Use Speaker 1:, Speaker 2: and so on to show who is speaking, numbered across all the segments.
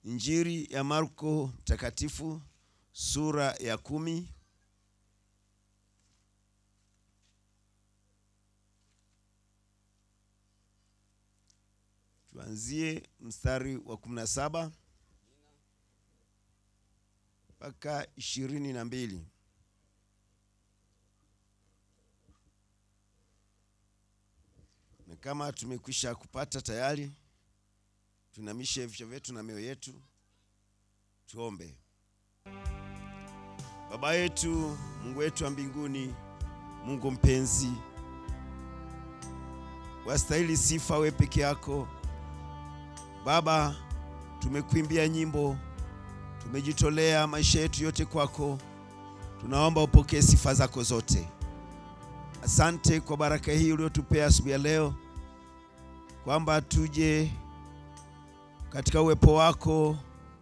Speaker 1: Injili ya Marko mtakatifu sura ya kumi tuanzie mstari wa kumi na saba mpaka ishirini na mbili. Na kama tumekwisha kupata tayari, tunamishe vichwa vyetu na mioyo yetu, tuombe. Baba yetu, Mungu wetu wa mbinguni, Mungu mpenzi, wastahili sifa we peke yako Baba. Tumekuimbia nyimbo, tumejitolea maisha yetu yote kwako, tunaomba upokee sifa zako zote. Asante kwa baraka hii uliotupea asubuhi ya leo, kwamba tuje katika uwepo wako,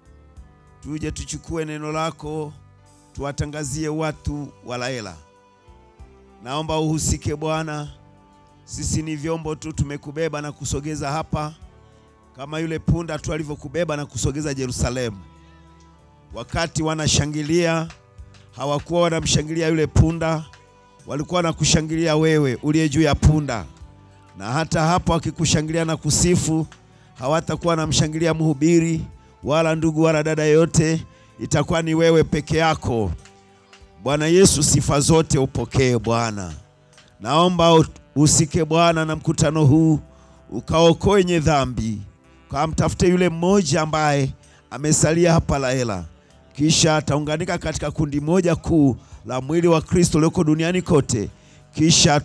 Speaker 1: tuje tuchukue neno lako tuwatangazie watu wa Laela. Naomba uhusike Bwana, sisi ni vyombo tu, tumekubeba na kusogeza hapa kama yule punda tu alivyokubeba na kusogeza Yerusalemu. Wakati wanashangilia, hawakuwa wanamshangilia yule punda, walikuwa wanakushangilia wewe uliye juu ya punda. Na hata hapo wakikushangilia na kusifu, hawatakuwa wanamshangilia mhubiri wala ndugu wala dada yote, itakuwa ni wewe peke yako. Bwana Yesu, sifa zote upokee Bwana. Naomba usike Bwana na mkutano huu, ukaokoe wenye dhambi, ukamtafute yule mmoja ambaye amesalia hapa Laela, kisha ataunganika katika kundi moja kuu la mwili wa Kristo ulioko duniani kote, kisha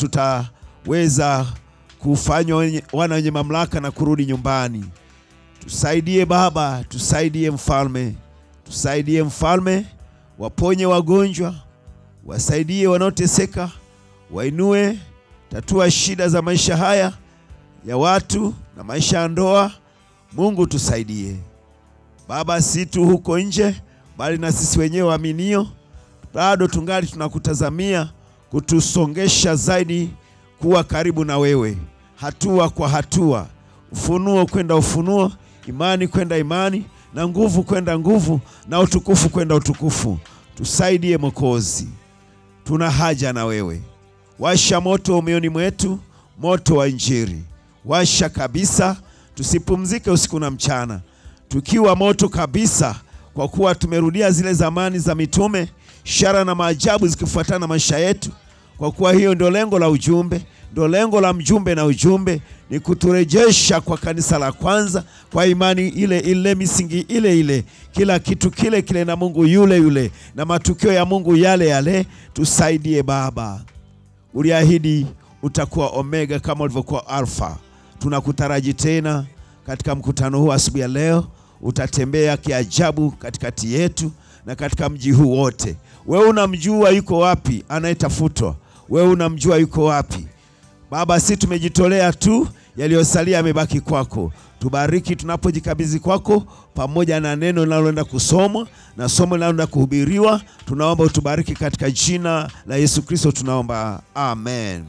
Speaker 1: tutaweza kufanywa wana wenye mamlaka na kurudi nyumbani. Tusaidie Baba, tusaidie Mfalme, tusaidie Mfalme, waponye wagonjwa, wasaidie wanaoteseka, wainue, tatua shida za maisha haya ya watu na maisha ya ndoa. Mungu tusaidie Baba, si tu huko nje, bali na sisi wenyewe waaminio, bado tungali tunakutazamia kutusongesha zaidi kuwa karibu na wewe, hatua kwa hatua, ufunuo kwenda ufunuo, imani kwenda imani, na nguvu kwenda nguvu, na utukufu kwenda utukufu. Tusaidie Mwokozi, tuna haja na wewe. Washa moto moyoni mwetu, moto wa Injili, washa kabisa, tusipumzike usiku na mchana, tukiwa moto kabisa, kwa kuwa tumerudia zile zamani za mitume, ishara na maajabu zikifuatana na maisha yetu, kwa kuwa hiyo ndio lengo la ujumbe, ndio lengo la mjumbe na ujumbe ni kuturejesha kwa kanisa la kwanza, kwa imani ile ile, misingi ile ile, kila kitu kile kile, na Mungu yule yule, na matukio ya Mungu yale yale. Tusaidie Baba, uliahidi utakuwa Omega kama ulivyokuwa Alfa. Tunakutaraji tena katika mkutano huu asubuhi ya leo, utatembea kiajabu katikati yetu na katika mji huu wote. Wewe unamjua yuko wapi anayetafutwa, wewe unamjua yuko wapi Baba, si tumejitolea tu, yaliyosalia yamebaki kwako. Tubariki tunapojikabidhi kwako, pamoja na neno linaloenda kusomwa na somo linaloenda kuhubiriwa. Tunaomba utubariki katika jina la Yesu Kristo, tunaomba amen.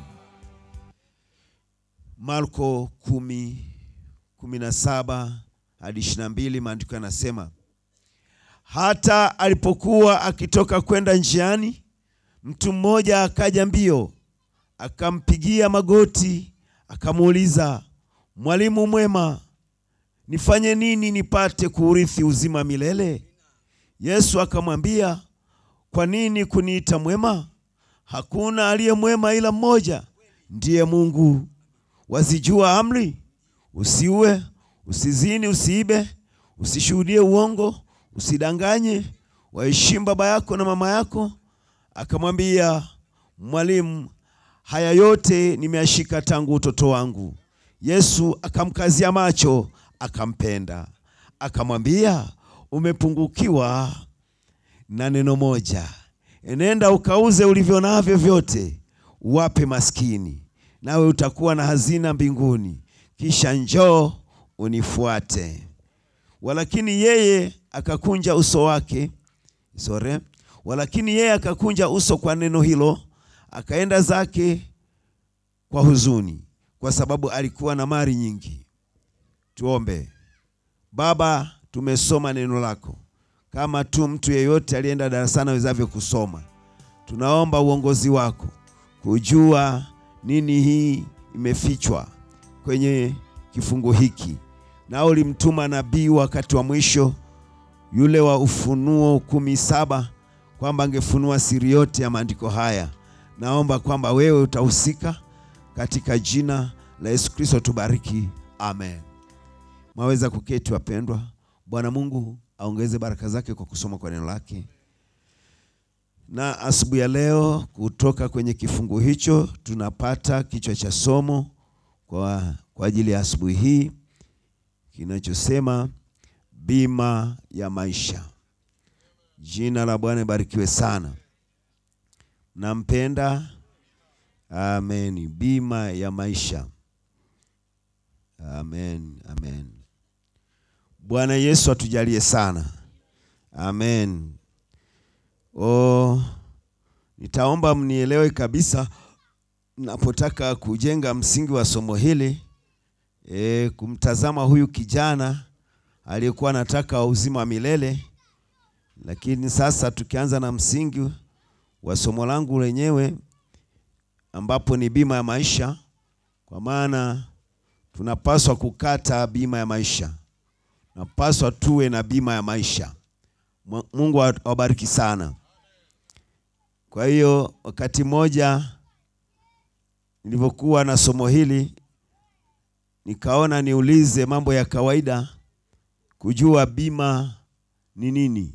Speaker 1: Marko kumi kumi na saba hadi ishirini na mbili maandiko yanasema, hata alipokuwa akitoka kwenda njiani, mtu mmoja akaja mbio akampigia magoti akamuuliza, Mwalimu mwema, nifanye nini nipate kuurithi uzima milele? Yesu akamwambia, kwa nini kuniita mwema? Hakuna aliye mwema ila mmoja, ndiye Mungu. Wazijua amri: usiue, usizini, usiibe, usishuhudie uongo, usidanganye, waheshimu baba yako na mama yako. Akamwambia, Mwalimu, haya yote nimeyashika tangu utoto wangu. Yesu akamkazia macho, akampenda, akamwambia, umepungukiwa na neno moja. Enenda ukauze ulivyo navyo vyote, uwape maskini, nawe utakuwa na hazina mbinguni, kisha njoo unifuate. Walakini yeye akakunja uso wake sore, walakini yeye akakunja uso kwa neno hilo akaenda zake kwa huzuni, kwa sababu alikuwa na mali nyingi. Tuombe. Baba, tumesoma neno lako kama tu mtu yeyote aliyeenda darasani awezavyo kusoma. Tunaomba uongozi wako kujua nini hii imefichwa kwenye kifungu hiki, na ulimtuma nabii wakati wa mwisho yule wa Ufunuo kumi saba kwamba angefunua siri yote ya maandiko haya. Naomba kwamba wewe utahusika katika jina la Yesu Kristo, tubariki, amen. Mwaweza kuketi wapendwa. Bwana Mungu aongeze baraka zake kwa kusoma kwa neno lake, na asubuhi ya leo kutoka kwenye kifungu hicho tunapata kichwa cha somo kwa, kwa ajili ya asubuhi hii kinachosema bima ya maisha. Jina la Bwana ibarikiwe sana. Nampenda. Amen. Bima ya maisha. Amen. Amen. Bwana Yesu atujalie sana. Amen. Oh, nitaomba mnielewe kabisa napotaka kujenga msingi wa somo hili e, kumtazama huyu kijana aliyekuwa anataka uzima wa milele, lakini sasa tukianza na msingi wa somo langu lenyewe ambapo ni bima ya maisha, kwa maana tunapaswa kukata bima ya maisha, tunapaswa tuwe na bima ya maisha. Mungu awabariki sana. Kwa hiyo wakati mmoja nilivyokuwa na somo hili nikaona niulize mambo ya kawaida kujua bima ni nini.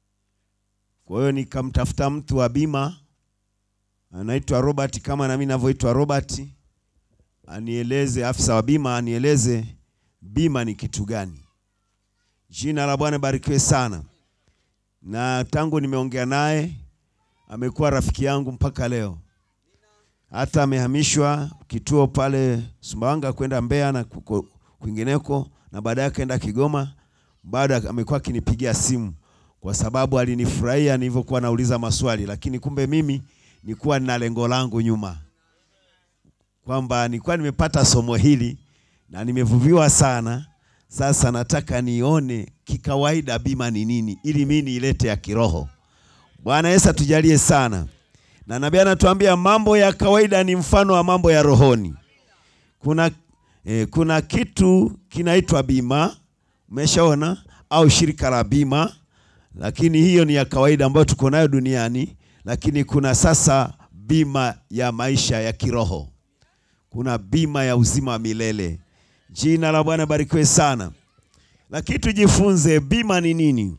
Speaker 1: Kwa hiyo nikamtafuta mtu wa bima anaitwa Robert, kama nami ninavyoitwa Robert, anieleze, afisa wa bima anieleze bima ni kitu gani. Jina la Bwana barikiwe sana, na tangu nimeongea naye amekuwa rafiki yangu mpaka leo, hata amehamishwa kituo pale Sumbawanga kwenda Mbeya na kwingineko, na baadaye akaenda Kigoma. Bado amekuwa akinipigia simu kwa sababu alinifurahia nilivyokuwa nauliza maswali, lakini kumbe mimi nilikuwa nina lengo langu nyuma, kwamba nilikuwa nimepata somo hili na nimevuviwa sana. Sasa nataka nione kikawaida bima ni nini, ili mimi niilete ya kiroho. Bwana Yesu atujalie sana. Na nabii anatuambia mambo ya kawaida ni mfano wa mambo ya rohoni. Kuna, eh, kuna kitu kinaitwa bima, umeshaona au shirika la bima, lakini hiyo ni ya kawaida ambayo tuko nayo duniani, lakini kuna sasa bima ya maisha ya kiroho, kuna bima ya uzima wa milele. Jina la Bwana barikiwe sana. Lakini tujifunze bima ni nini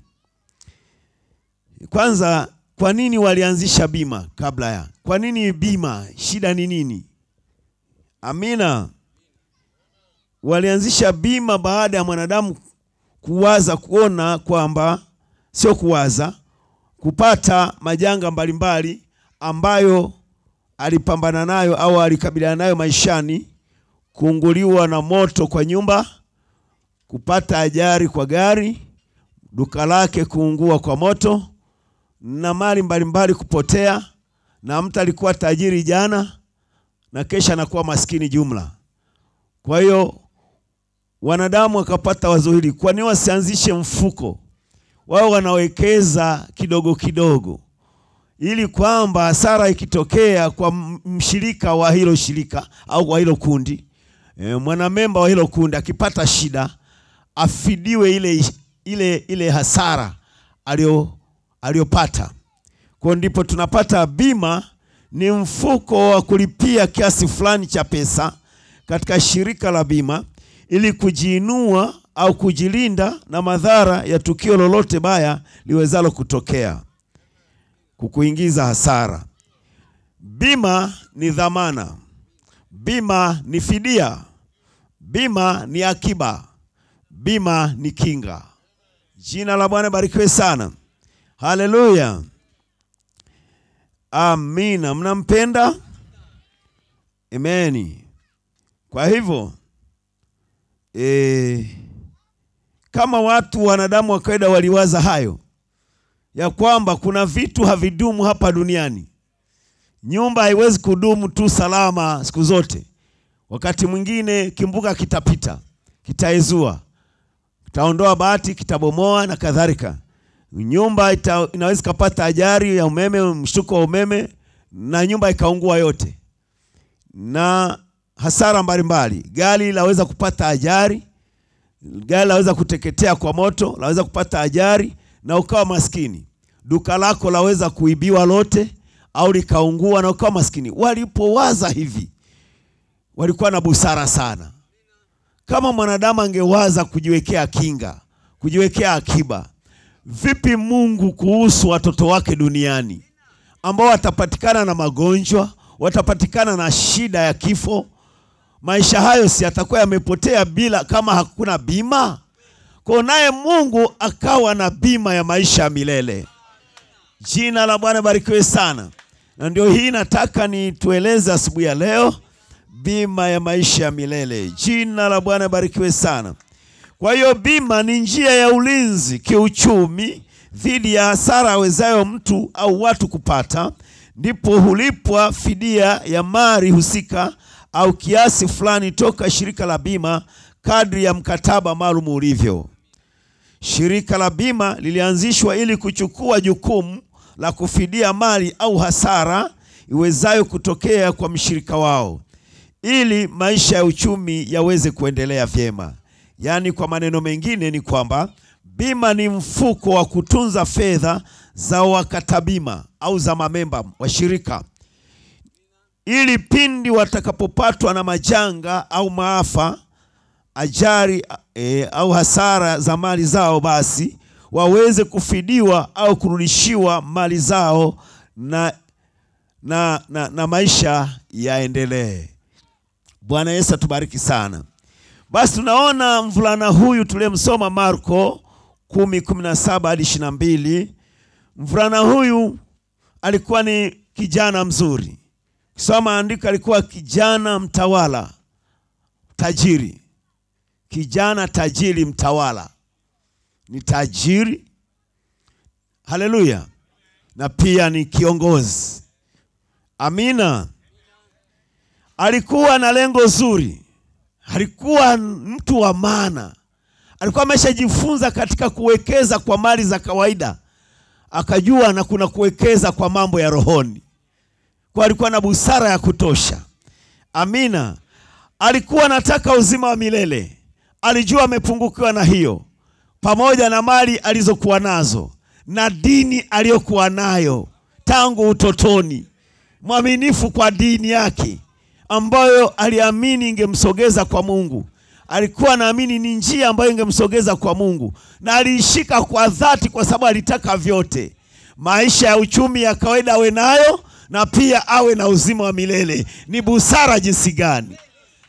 Speaker 1: kwanza. Kwa nini walianzisha bima kabla ya? Kwa nini bima? Shida ni nini? Amina. Walianzisha bima baada ya mwanadamu kuwaza, kuona kwamba sio kuwaza, kupata majanga mbalimbali ambayo alipambana nayo au alikabiliana nayo maishani, kuunguliwa na moto kwa nyumba, kupata ajali kwa gari, duka lake kuungua kwa moto na mali mbalimbali kupotea, na mtu alikuwa tajiri jana na kesha anakuwa maskini jumla. Kwa hiyo wanadamu wakapata wazo hili, kwa nini wasianzishe mfuko wao, wanawekeza kidogo kidogo, ili kwamba hasara ikitokea kwa mshirika wa hilo shirika au wa hilo kundi e, mwanamemba wa hilo kundi akipata shida afidiwe ile, ile, ile hasara alio aliyopata. Kwa ndipo tunapata bima, ni mfuko wa kulipia kiasi fulani cha pesa katika shirika la bima ili kujiinua au kujilinda na madhara ya tukio lolote baya liwezalo kutokea kukuingiza hasara. Bima ni dhamana, bima ni fidia, bima ni akiba, bima ni kinga. Jina la Bwana barikiwe sana. Haleluya, amina. Mnampenda? Ameni. Kwa hivyo e, kama watu wanadamu wa kawaida waliwaza hayo ya kwamba kuna vitu havidumu hapa duniani. Nyumba haiwezi kudumu tu salama siku zote. Wakati mwingine kimbuka kitapita, kitaezua, kitaondoa bati, kitabomoa na kadhalika. Nyumba ita, inaweza ikapata ajali ya umeme, mshtuko wa umeme na nyumba ikaungua yote, na hasara mbalimbali. Gari laweza kupata ajali, gari laweza kuteketea kwa moto, laweza kupata ajali na ukawa maskini. Duka lako laweza kuibiwa lote au likaungua na ukawa maskini. Walipowaza hivi, walikuwa na busara sana. Kama mwanadamu angewaza kujiwekea kinga, kujiwekea akiba, vipi Mungu kuhusu watoto wake duniani ambao watapatikana na magonjwa, watapatikana na shida ya kifo? Maisha hayo si yatakuwa yamepotea bila kama hakuna bima? Kwa naye Mungu akawa na bima ya maisha ya milele. Jina la Bwana barikiwe sana. Na ndio hii nataka nitueleze asubuhi ya leo, bima ya maisha ya milele. Jina la Bwana barikiwe sana. Kwa hiyo bima ni njia ya ulinzi kiuchumi dhidi ya hasara awezayo mtu au watu kupata, ndipo hulipwa fidia ya mali husika au kiasi fulani toka shirika la bima kadri ya mkataba maalum ulivyo. Shirika la bima lilianzishwa ili kuchukua jukumu la kufidia mali au hasara iwezayo kutokea kwa mshirika wao ili maisha ya uchumi yaweze kuendelea vyema. Yaani, kwa maneno mengine ni kwamba bima ni mfuko wa kutunza fedha za wakata bima au za mamemba wa shirika ili pindi watakapopatwa na majanga au maafa, ajali e, au hasara za mali zao, basi waweze kufidiwa au kurudishiwa mali zao na, na, na, na maisha yaendelee. Bwana Yesu atubariki sana. Basi tunaona mvulana huyu tuliyemsoma Marko 10:17 hadi 22. Mvulana huyu alikuwa ni kijana mzuri. Kisoma andiko, alikuwa kijana mtawala, tajiri, kijana tajiri, mtawala, ni tajiri. Haleluya! na pia ni kiongozi. Amina. Alikuwa na lengo zuri, alikuwa mtu wa maana, alikuwa ameshajifunza katika kuwekeza kwa mali za kawaida, akajua na kuna kuwekeza kwa mambo ya rohoni kwa alikuwa na busara ya kutosha. Amina. Alikuwa anataka uzima wa milele, alijua amepungukiwa na hiyo, pamoja na mali alizokuwa nazo na dini aliyokuwa nayo tangu utotoni, mwaminifu kwa dini yake ambayo aliamini ingemsogeza kwa Mungu. Alikuwa anaamini ni njia ambayo ingemsogeza kwa Mungu, na aliishika kwa dhati, kwa sababu alitaka vyote, maisha ya uchumi ya kawaida awe nayo na pia awe na uzima wa milele. Ni busara jinsi gani!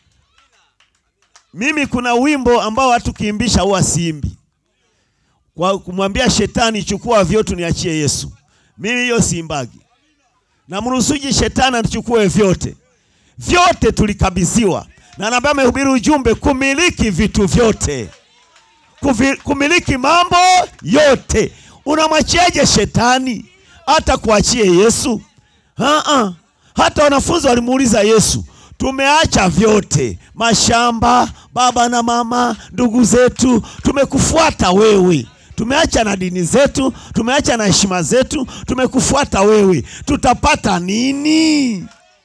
Speaker 1: Mimi kuna wimbo ambao watu kiimbisha huwa siimbi, kwa kumwambia shetani, chukua vyote niachie Yesu. Mimi hiyo siimbagi. Namruhusuje shetani atuchukue vyote? Vyote tulikabidhiwa na nabii amehubiri ujumbe kumiliki vitu vyote, Kuvi, kumiliki mambo yote. Unamwachiaje shetani hata kuachie Yesu? Ha-ha. Hata wanafunzi walimuuliza Yesu, tumeacha vyote, mashamba, baba na mama, ndugu zetu, tumekufuata wewe. Tumeacha na dini zetu, tumeacha na heshima zetu, tumekufuata wewe, tutapata nini?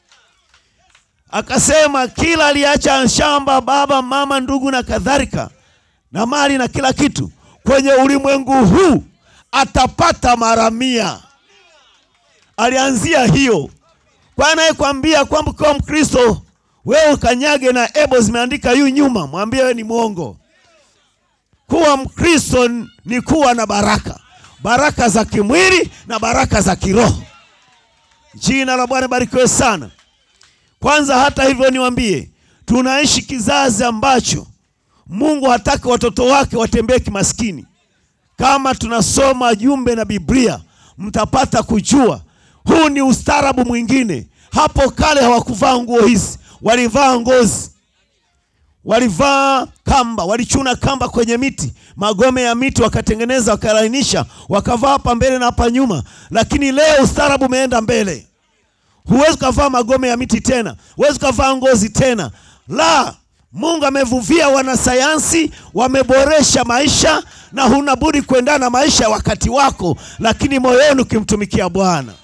Speaker 1: Akasema kila aliacha shamba, baba, mama, ndugu na kadhalika na mali na kila kitu kwenye ulimwengu huu atapata mara mia. Alianzia hiyo kwa anayekwambia kwamba ukiwa Mkristo wewe ukanyage na ebo zimeandika yu nyuma, mwambie wewe ni mwongo. Kuwa Mkristo ni kuwa na baraka, baraka za kimwili na baraka za kiroho. Jina la Bwana barikiwe sana. Kwanza hata hivyo, niwaambie, tunaishi kizazi ambacho Mungu hataki watoto wake watembee kimaskini. Kama tunasoma jumbe na Biblia, mtapata kujua huu ni ustaarabu mwingine. Hapo kale hawakuvaa nguo hizi, walivaa ngozi, walivaa kamba, walichuna kamba kwenye miti, magome ya miti wakatengeneza, wakalainisha, wakavaa hapa mbele na hapa nyuma. Lakini leo ustaarabu umeenda mbele, huwezi ukavaa magome ya miti tena, huwezi ukavaa ngozi tena, la Mungu amevuvia wanasayansi, wameboresha maisha, na huna budi kuendana na maisha ya wakati wako, lakini moyoni ukimtumikia Bwana.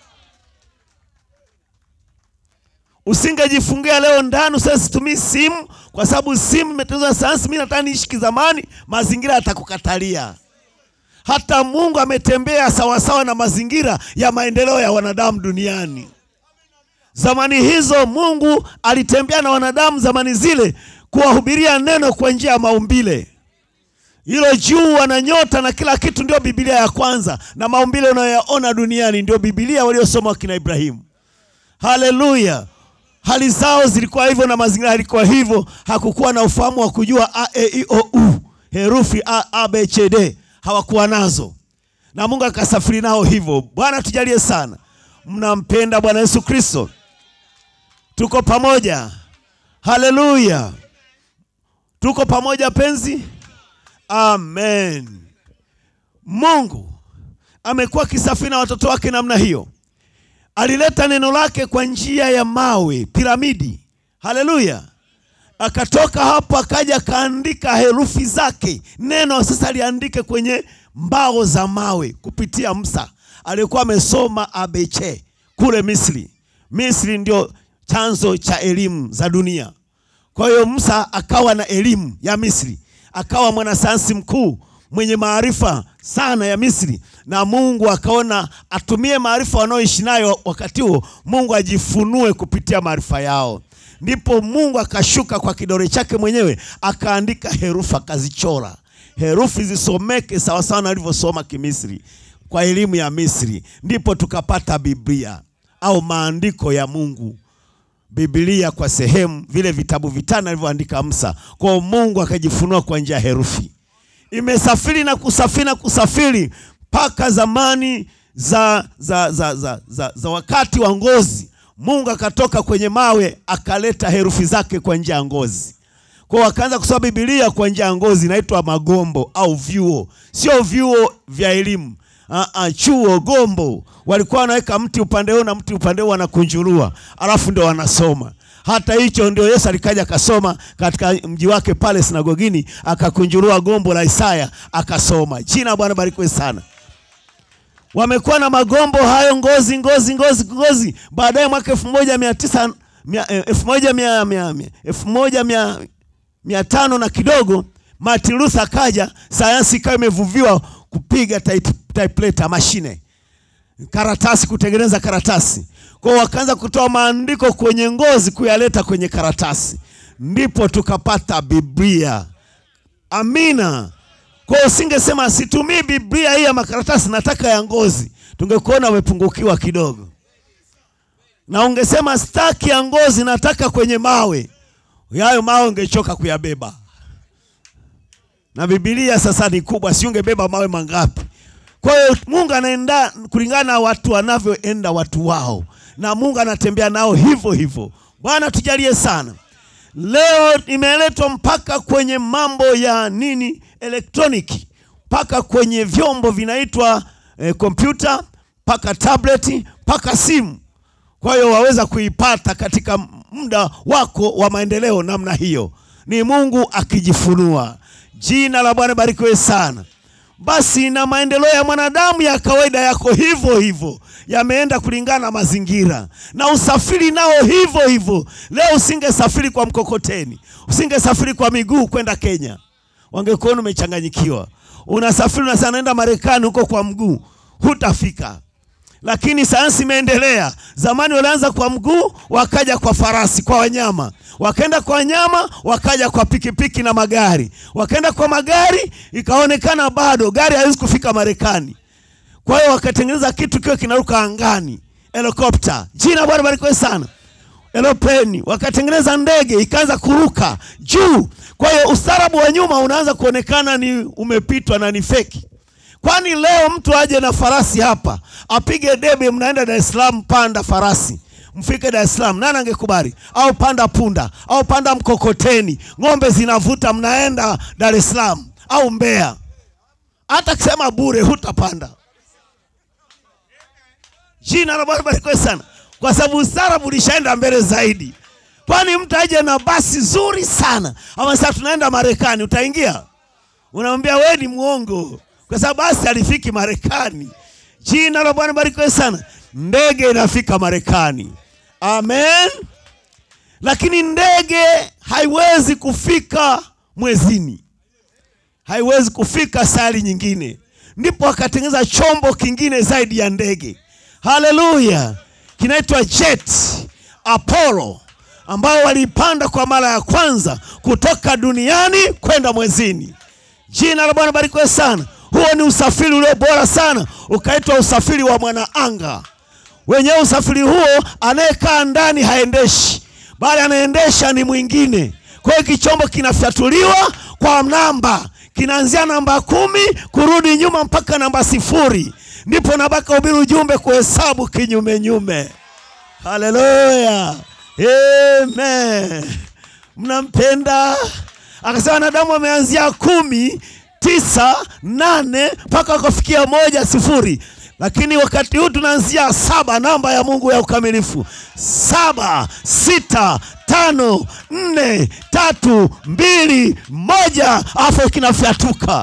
Speaker 1: Usingejifungia leo ndani useme situmii simu kwa sababu simu imetengenezwa na sayansi, mimi nataka niishi kizamani, mazingira yatakukatalia. Hata Mungu ametembea sawasawa na mazingira ya maendeleo ya wanadamu duniani. Zamani hizo Mungu alitembea na wanadamu zamani zile kuwahubiria neno kwa njia ya maumbile. Hilo jua na nyota na kila kitu ndio Biblia ya kwanza, na maumbile unayoyaona duniani ndio Biblia waliosoma wakina Ibrahimu. Haleluya! Hali zao zilikuwa hivyo na mazingira yalikuwa hivyo. Hakukuwa na ufahamu wa kujua a e i o u, herufi a a b c d, hawakuwa nazo, na Mungu akasafiri nao hivyo. Bwana tujalie sana. Mnampenda Bwana Yesu Kristo? Tuko pamoja. Haleluya, tuko pamoja penzi. Amen. Mungu amekuwa akisafiri na watoto wake namna hiyo. Alileta neno lake kwa njia ya mawe, piramidi. Haleluya! Akatoka hapo akaja akaandika herufi zake. Neno sasa aliandike kwenye mbao za mawe kupitia Musa aliyekuwa amesoma ABC kule Misri. Misri ndio chanzo cha elimu za dunia. Kwa hiyo Musa akawa na elimu ya Misri, akawa mwanasayansi mkuu mwenye maarifa sana ya Misri, na Mungu akaona atumie maarifa wanaoishi nayo wakati huo, Mungu ajifunue kupitia maarifa yao. Ndipo Mungu akashuka kwa kidole chake mwenyewe akaandika herufi, akazichora herufi zisomeke sawasawa na alivyosoma Kimisri kwa elimu ya Misri, ndipo tukapata Biblia au maandiko ya Mungu. Biblia kwa sehemu, vile vitabu vitano alivyoandika Musa. Kwa Mungu akajifunua kwa njia ya herufi imesafiri na kusafiri na kusafiri mpaka zamani za, za, za, za, za, za wakati wa ngozi. Mungu akatoka kwenye mawe akaleta herufi zake kwa njia ya ngozi. Kwa wakaanza kusoma Biblia kwa njia ya ngozi, inaitwa magombo au vyuo, sio vyuo vya elimu. Uh, chuo gombo, walikuwa wanaweka mti upande huu na mti upande huu, wanakunjurua alafu ndio wanasoma hata hicho ndio Yesu alikaja akasoma katika mji wake pale sinagogini, akakunjurua gombo la Isaya akasoma. Jina Bwana barikiwe sana. Wamekuwa na magombo hayo ngozi ngozi ngozi ngozi. Baadaye mwaka elfu moja mia tisa elfu moja mia mia elfu moja mia mia tano na kidogo, Martin Luther akaja, sayansi ikawa imevuviwa kupiga type, typewriter mashine karatasi, kutengeneza karatasi kwa wakaanza kutoa maandiko kwenye ngozi kuyaleta kwenye karatasi, ndipo tukapata Biblia. Amina. Kwa usingesema situmii Biblia hii ya makaratasi, nataka ya ngozi, tungekuona umepungukiwa kidogo, na ungesema staki ya ngozi, nataka kwenye mawe, yayo mawe ungechoka kuyabeba, na Biblia sasa ni kubwa, si ungebeba mawe mangapi? Kwa hiyo Mungu anaenda kulingana na watu wanavyoenda watu wao na Mungu anatembea nao hivyo hivyo. Bwana tujalie sana. Leo imeletwa mpaka kwenye mambo ya nini, elektroniki, mpaka kwenye vyombo vinaitwa kompyuta, eh, mpaka tableti, mpaka simu. Kwa hiyo waweza kuipata katika muda wako wa maendeleo namna hiyo, ni Mungu akijifunua. Jina la Bwana barikiwe sana. Basi na maendeleo ya mwanadamu ya kawaida yako hivyo hivyo, yameenda kulingana na mazingira, na usafiri nao hivyo hivyo. Leo usingesafiri kwa mkokoteni, usingesafiri kwa miguu kwenda Kenya, wangekuona umechanganyikiwa. Unasafiri unasema naenda Marekani huko kwa mguu, hutafika. Lakini sayansi imeendelea. Zamani walianza kwa mguu, wakaja kwa farasi, kwa wanyama, wakaenda kwa wanyama, wakaja kwa pikipiki na magari, wakaenda kwa magari, ikaonekana bado gari haiwezi kufika Marekani. Kwa hiyo wakatengeneza kitu kiwe kinaruka angani, helikopta. Jina Bwana barikiwe sana. Eropeni, wakatengeneza ndege ikaanza kuruka juu. Kwa hiyo ustaarabu wa nyuma unaanza kuonekana ni umepitwa na ni feki. Kwani leo mtu aje na farasi hapa apige debe, mnaenda Dar es Salaam, panda farasi mfike Dar es Salaam, nani angekubali? Au panda punda au panda mkokoteni, ng'ombe zinavuta, mnaenda Dar es Salaam au Mbeya. Hata kisema bure, hutapanda. Jina la Bwana barikiwe sana, kwa sababu ustaarabu ulishaenda mbele zaidi. kwani mtu aje na basi zuri sana ama sasa tunaenda marekani utaingia unamwambia we ni mwongo kwa sababu basi halifiki marekani jina la bwana barikiwe sana ndege inafika marekani amen lakini ndege haiwezi kufika mwezini haiwezi kufika sayari nyingine ndipo akatengeneza chombo kingine zaidi ya ndege haleluya kinaitwa jet apollo ambao waliipanda kwa mara ya kwanza kutoka duniani kwenda mwezini jina la bwana barikiwe sana huo ni usafiri ulio bora sana ukaitwa usafiri wa mwanaanga wenyewe usafiri huo anayekaa ndani haendeshi bali anaendesha ni mwingine kwa hiyo kichombo kinafyatuliwa kwa namba kinaanzia namba kumi kurudi nyuma mpaka namba sifuri ndipo nabaka ubiri ujumbe kuhesabu kinyumenyume haleluya amen mnampenda akasema wanadamu wameanzia kumi tisa nane mpaka wakafikia moja sifuri lakini wakati huu tunaanzia saba namba ya mungu ya ukamilifu saba sita tano nne tatu mbili moja afu kinafyatuka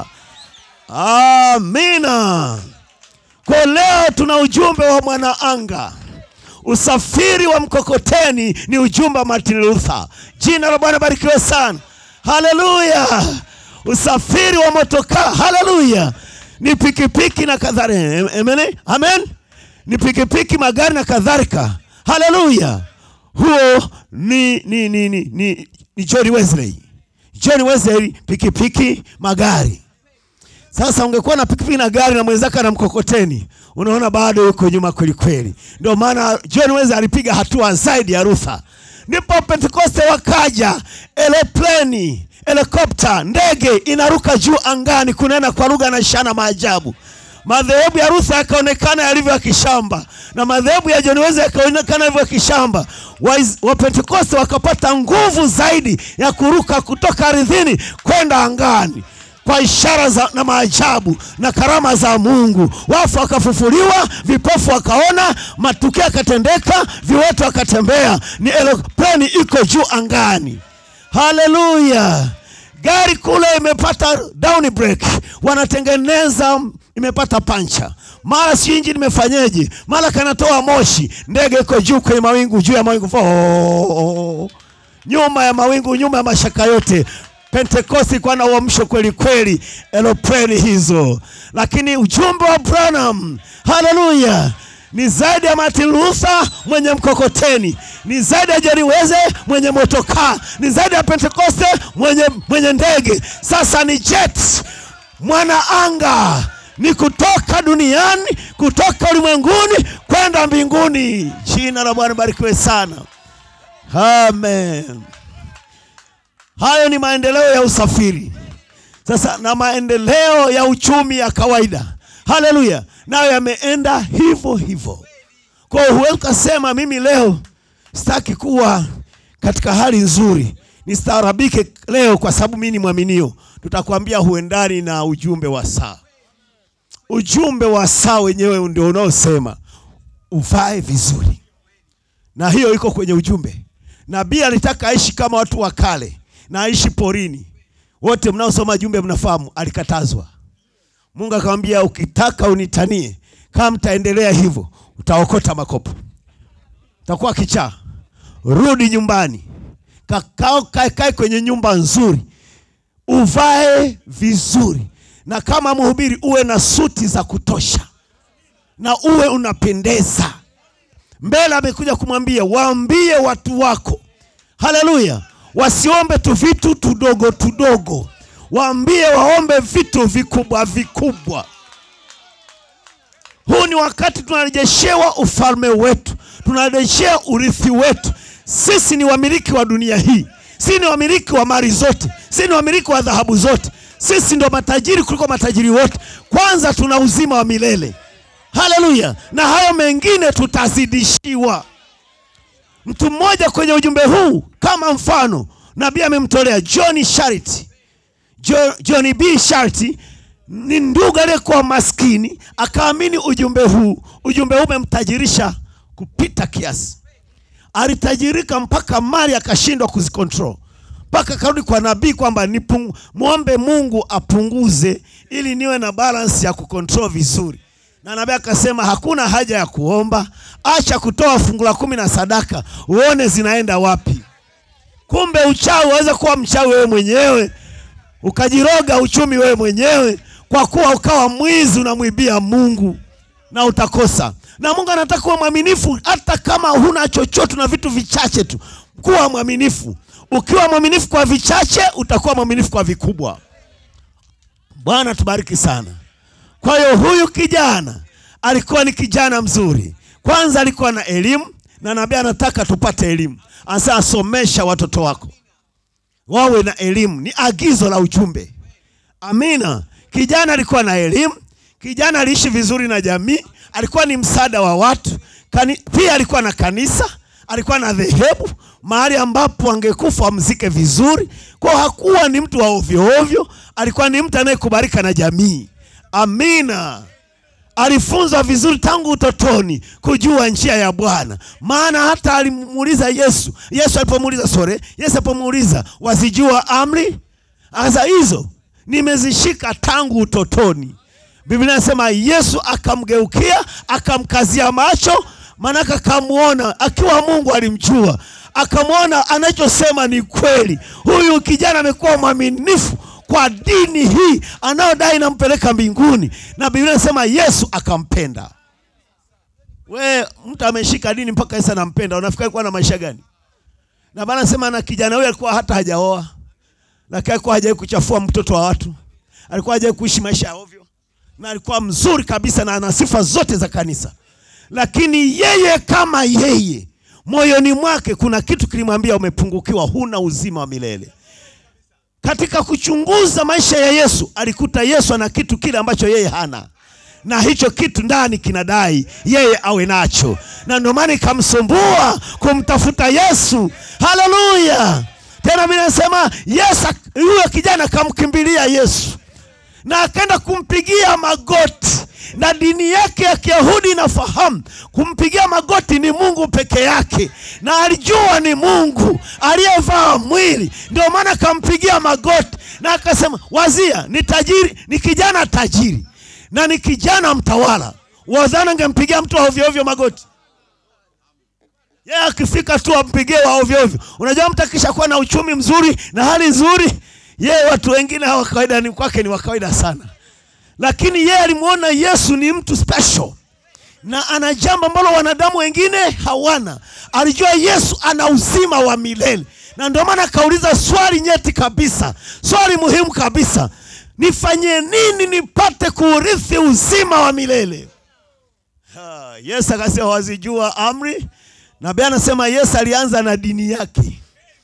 Speaker 1: amina kwa leo tuna ujumbe wa mwanaanga usafiri wa mkokoteni ni ujumbe wa martin luther jina la bwana barikiwe sana haleluya usafiri wa motokaa haleluya ni pikipiki na kadhalika amen, amen ni pikipiki magari na kadhalika haleluya huo ni ni ni ni, ni, ni john wesley john wesley pikipiki magari sasa ungekuwa na pikipiki na gari na mwenzake na mkokoteni unaona bado yuko nyuma kweli kweli ndio maana john wesley alipiga hatua zaidi ya rutha ndipo pentekoste wakaja elepleni helikopta ndege inaruka juu angani kunena kwa lugha na ishara maajabu madhehebu ya rutha yakaonekana yalivyo ya kishamba na madhehebu ya john wesley yakaonekana yalivyo ya kishamba wapentekoste wakapata nguvu zaidi ya kuruka kutoka ardhini kwenda angani kwa ishara za, na maajabu na karama za mungu wafu wakafufuliwa vipofu wakaona matukio yakatendeka viwete wakatembea ni eropleni iko juu angani haleluya gari kule imepata down break wanatengeneza imepata pancha mara si injini imefanyeje mara kanatoa moshi ndege iko juu kwenye mawingu juu ya mawingu Fo- nyuma ya mawingu nyuma ya mashaka yote pentekosti ikuwa na uamsho kweli kweli elopreni hizo lakini ujumbe wa branham haleluya ni zaidi ya martin luther mwenye mkokoteni ni zaidi ya jeri weze mwenye motokaa ni zaidi ya pentekoste mwenye, mwenye ndege sasa ni jet mwana anga ni kutoka duniani kutoka ulimwenguni kwenda mbinguni jina la bwana barikiwe sana amen hayo ni maendeleo ya usafiri sasa na maendeleo ya uchumi ya kawaida haleluya nayo yameenda hivyo hivyo kwa hiyo huwezi ukasema mimi leo sitaki kuwa katika hali nzuri nistaarabike leo kwa sababu mimi ni mwaminio tutakwambia huendani na ujumbe wa saa ujumbe wa saa wenyewe ndio unaosema uvae vizuri na hiyo iko kwenye ujumbe nabii alitaka aishi kama watu wa kale na aishi porini wote mnaosoma jumbe mnafahamu alikatazwa mungu akamwambia ukitaka unitanie kama mtaendelea hivyo utaokota makopo utakuwa kichaa rudi nyumbani kakao kae kae kwenye nyumba nzuri uvae vizuri na kama mhubiri uwe na suti za kutosha na uwe unapendeza mbele amekuja kumwambia waambie watu wako haleluya wasiombe tu vitu tudogo tudogo waambie waombe vitu vikubwa vikubwa huu ni wakati tunarejeshewa ufalme wetu tunarejeshea urithi wetu sisi ni wamiliki wa dunia hii sisi ni wamiliki wa mali zote sisi ni wamiliki wa dhahabu zote sisi ndo matajiri kuliko matajiri wote kwanza tuna uzima wa milele haleluya na hayo mengine tutazidishiwa mtu mmoja kwenye ujumbe huu kama mfano nabii amemtolea john sharity Jo- john b sharity ni ndugu aliyekuwa maskini akaamini ujumbe huu ujumbe huu umemtajirisha kupita kiasi alitajirika mpaka mali akashindwa kuzikontrol mpaka akarudi kwa nabii kwamba nipung- mwombe Mungu apunguze ili niwe na balance ya kukontrol vizuri. Na nabii akasema hakuna haja ya kuomba, acha kutoa fungu la kumi na sadaka uone zinaenda wapi. Kumbe uchawi waweza kuwa mchawi wewe mwenyewe, ukajiroga uchumi wewe mwenyewe, kwa kuwa ukawa mwizi unamwibia Mungu na utakosa. Na Mungu anataka kuwa mwaminifu, hata kama huna chochote na vitu vichache tu, kuwa mwaminifu. Ukiwa mwaminifu kwa vichache, utakuwa mwaminifu kwa vikubwa. Bwana tubariki sana. Kwa hiyo huyu kijana alikuwa ni kijana mzuri. Kwanza alikuwa na elimu, na nabii anataka tupate elimu. Anasema somesha watoto wako wawe na elimu, ni agizo la ujumbe. Amina. Kijana alikuwa na elimu, kijana aliishi vizuri na jamii, alikuwa ni msaada wa watu. Kani, pia alikuwa na kanisa, alikuwa na dhehebu, mahali ambapo angekufa amzike vizuri. Kwa hiyo hakuwa ni mtu wa ovyo ovyo, alikuwa ni mtu anayekubalika na jamii. Amina. Alifunzwa vizuri tangu utotoni kujua njia ya Bwana, maana hata alimuuliza Yesu. Yesu alipomuuliza sore, Yesu alipomuuliza wazijua amri, akasema hizo nimezishika tangu utotoni. Biblia inasema Yesu akamgeukia akamkazia macho, maanake akamwona akiwa Mungu alimjua, akamwona anachosema ni kweli. Huyu kijana amekuwa mwaminifu kwa dini hii anayodai inampeleka mbinguni, na Biblia inasema Yesu akampenda. We mtu ameshika dini mpaka Yesu anampenda, unafikiri kuwa na maisha gani? Na Bwana anasema na kijana huyo alikuwa hata hajaoa, lakini alikuwa hajawahi kuchafua mtoto wa watu, alikuwa hajawahi kuishi maisha ya ovyo, na alikuwa mzuri kabisa na ana sifa zote za kanisa. Lakini yeye kama yeye, moyoni mwake kuna kitu kilimwambia, umepungukiwa, huna uzima wa milele. Katika kuchunguza maisha ya Yesu, alikuta Yesu ana kitu kile ambacho yeye hana, na hicho kitu ndani kinadai yeye awe nacho, na ndio maana ikamsumbua kumtafuta Yesu. Haleluya! Tena mimi nasema Yesu, huyo kijana akamkimbilia Yesu na akaenda kumpigia magoti, na dini yake ya Kiyahudi inafahamu kumpigia magoti ni Mungu peke yake, na alijua ni Mungu aliyevaa mwili, ndio maana akampigia magoti na akasema, wazia ni tajiri, ni kijana tajiri na ni kijana mtawala, wazana angempigia mtu wa ovyo ovyo magoti? Yeye akifika tu ampigie wa ovyo ovyo. Unajua mtu akishakuwa na uchumi mzuri na hali nzuri yeye watu wengine hawa kawaida ni kwake ni wa kawaida sana, lakini yeye alimwona Yesu ni mtu special na ana jambo ambalo wanadamu wengine hawana. Alijua Yesu ana uzima wa milele, na ndio maana akauliza swali nyeti kabisa, swali muhimu kabisa, nifanye nini nipate kuurithi uzima wa milele? Ha, Yesu akasema wazijua amri. Nabii anasema Yesu alianza na dini yake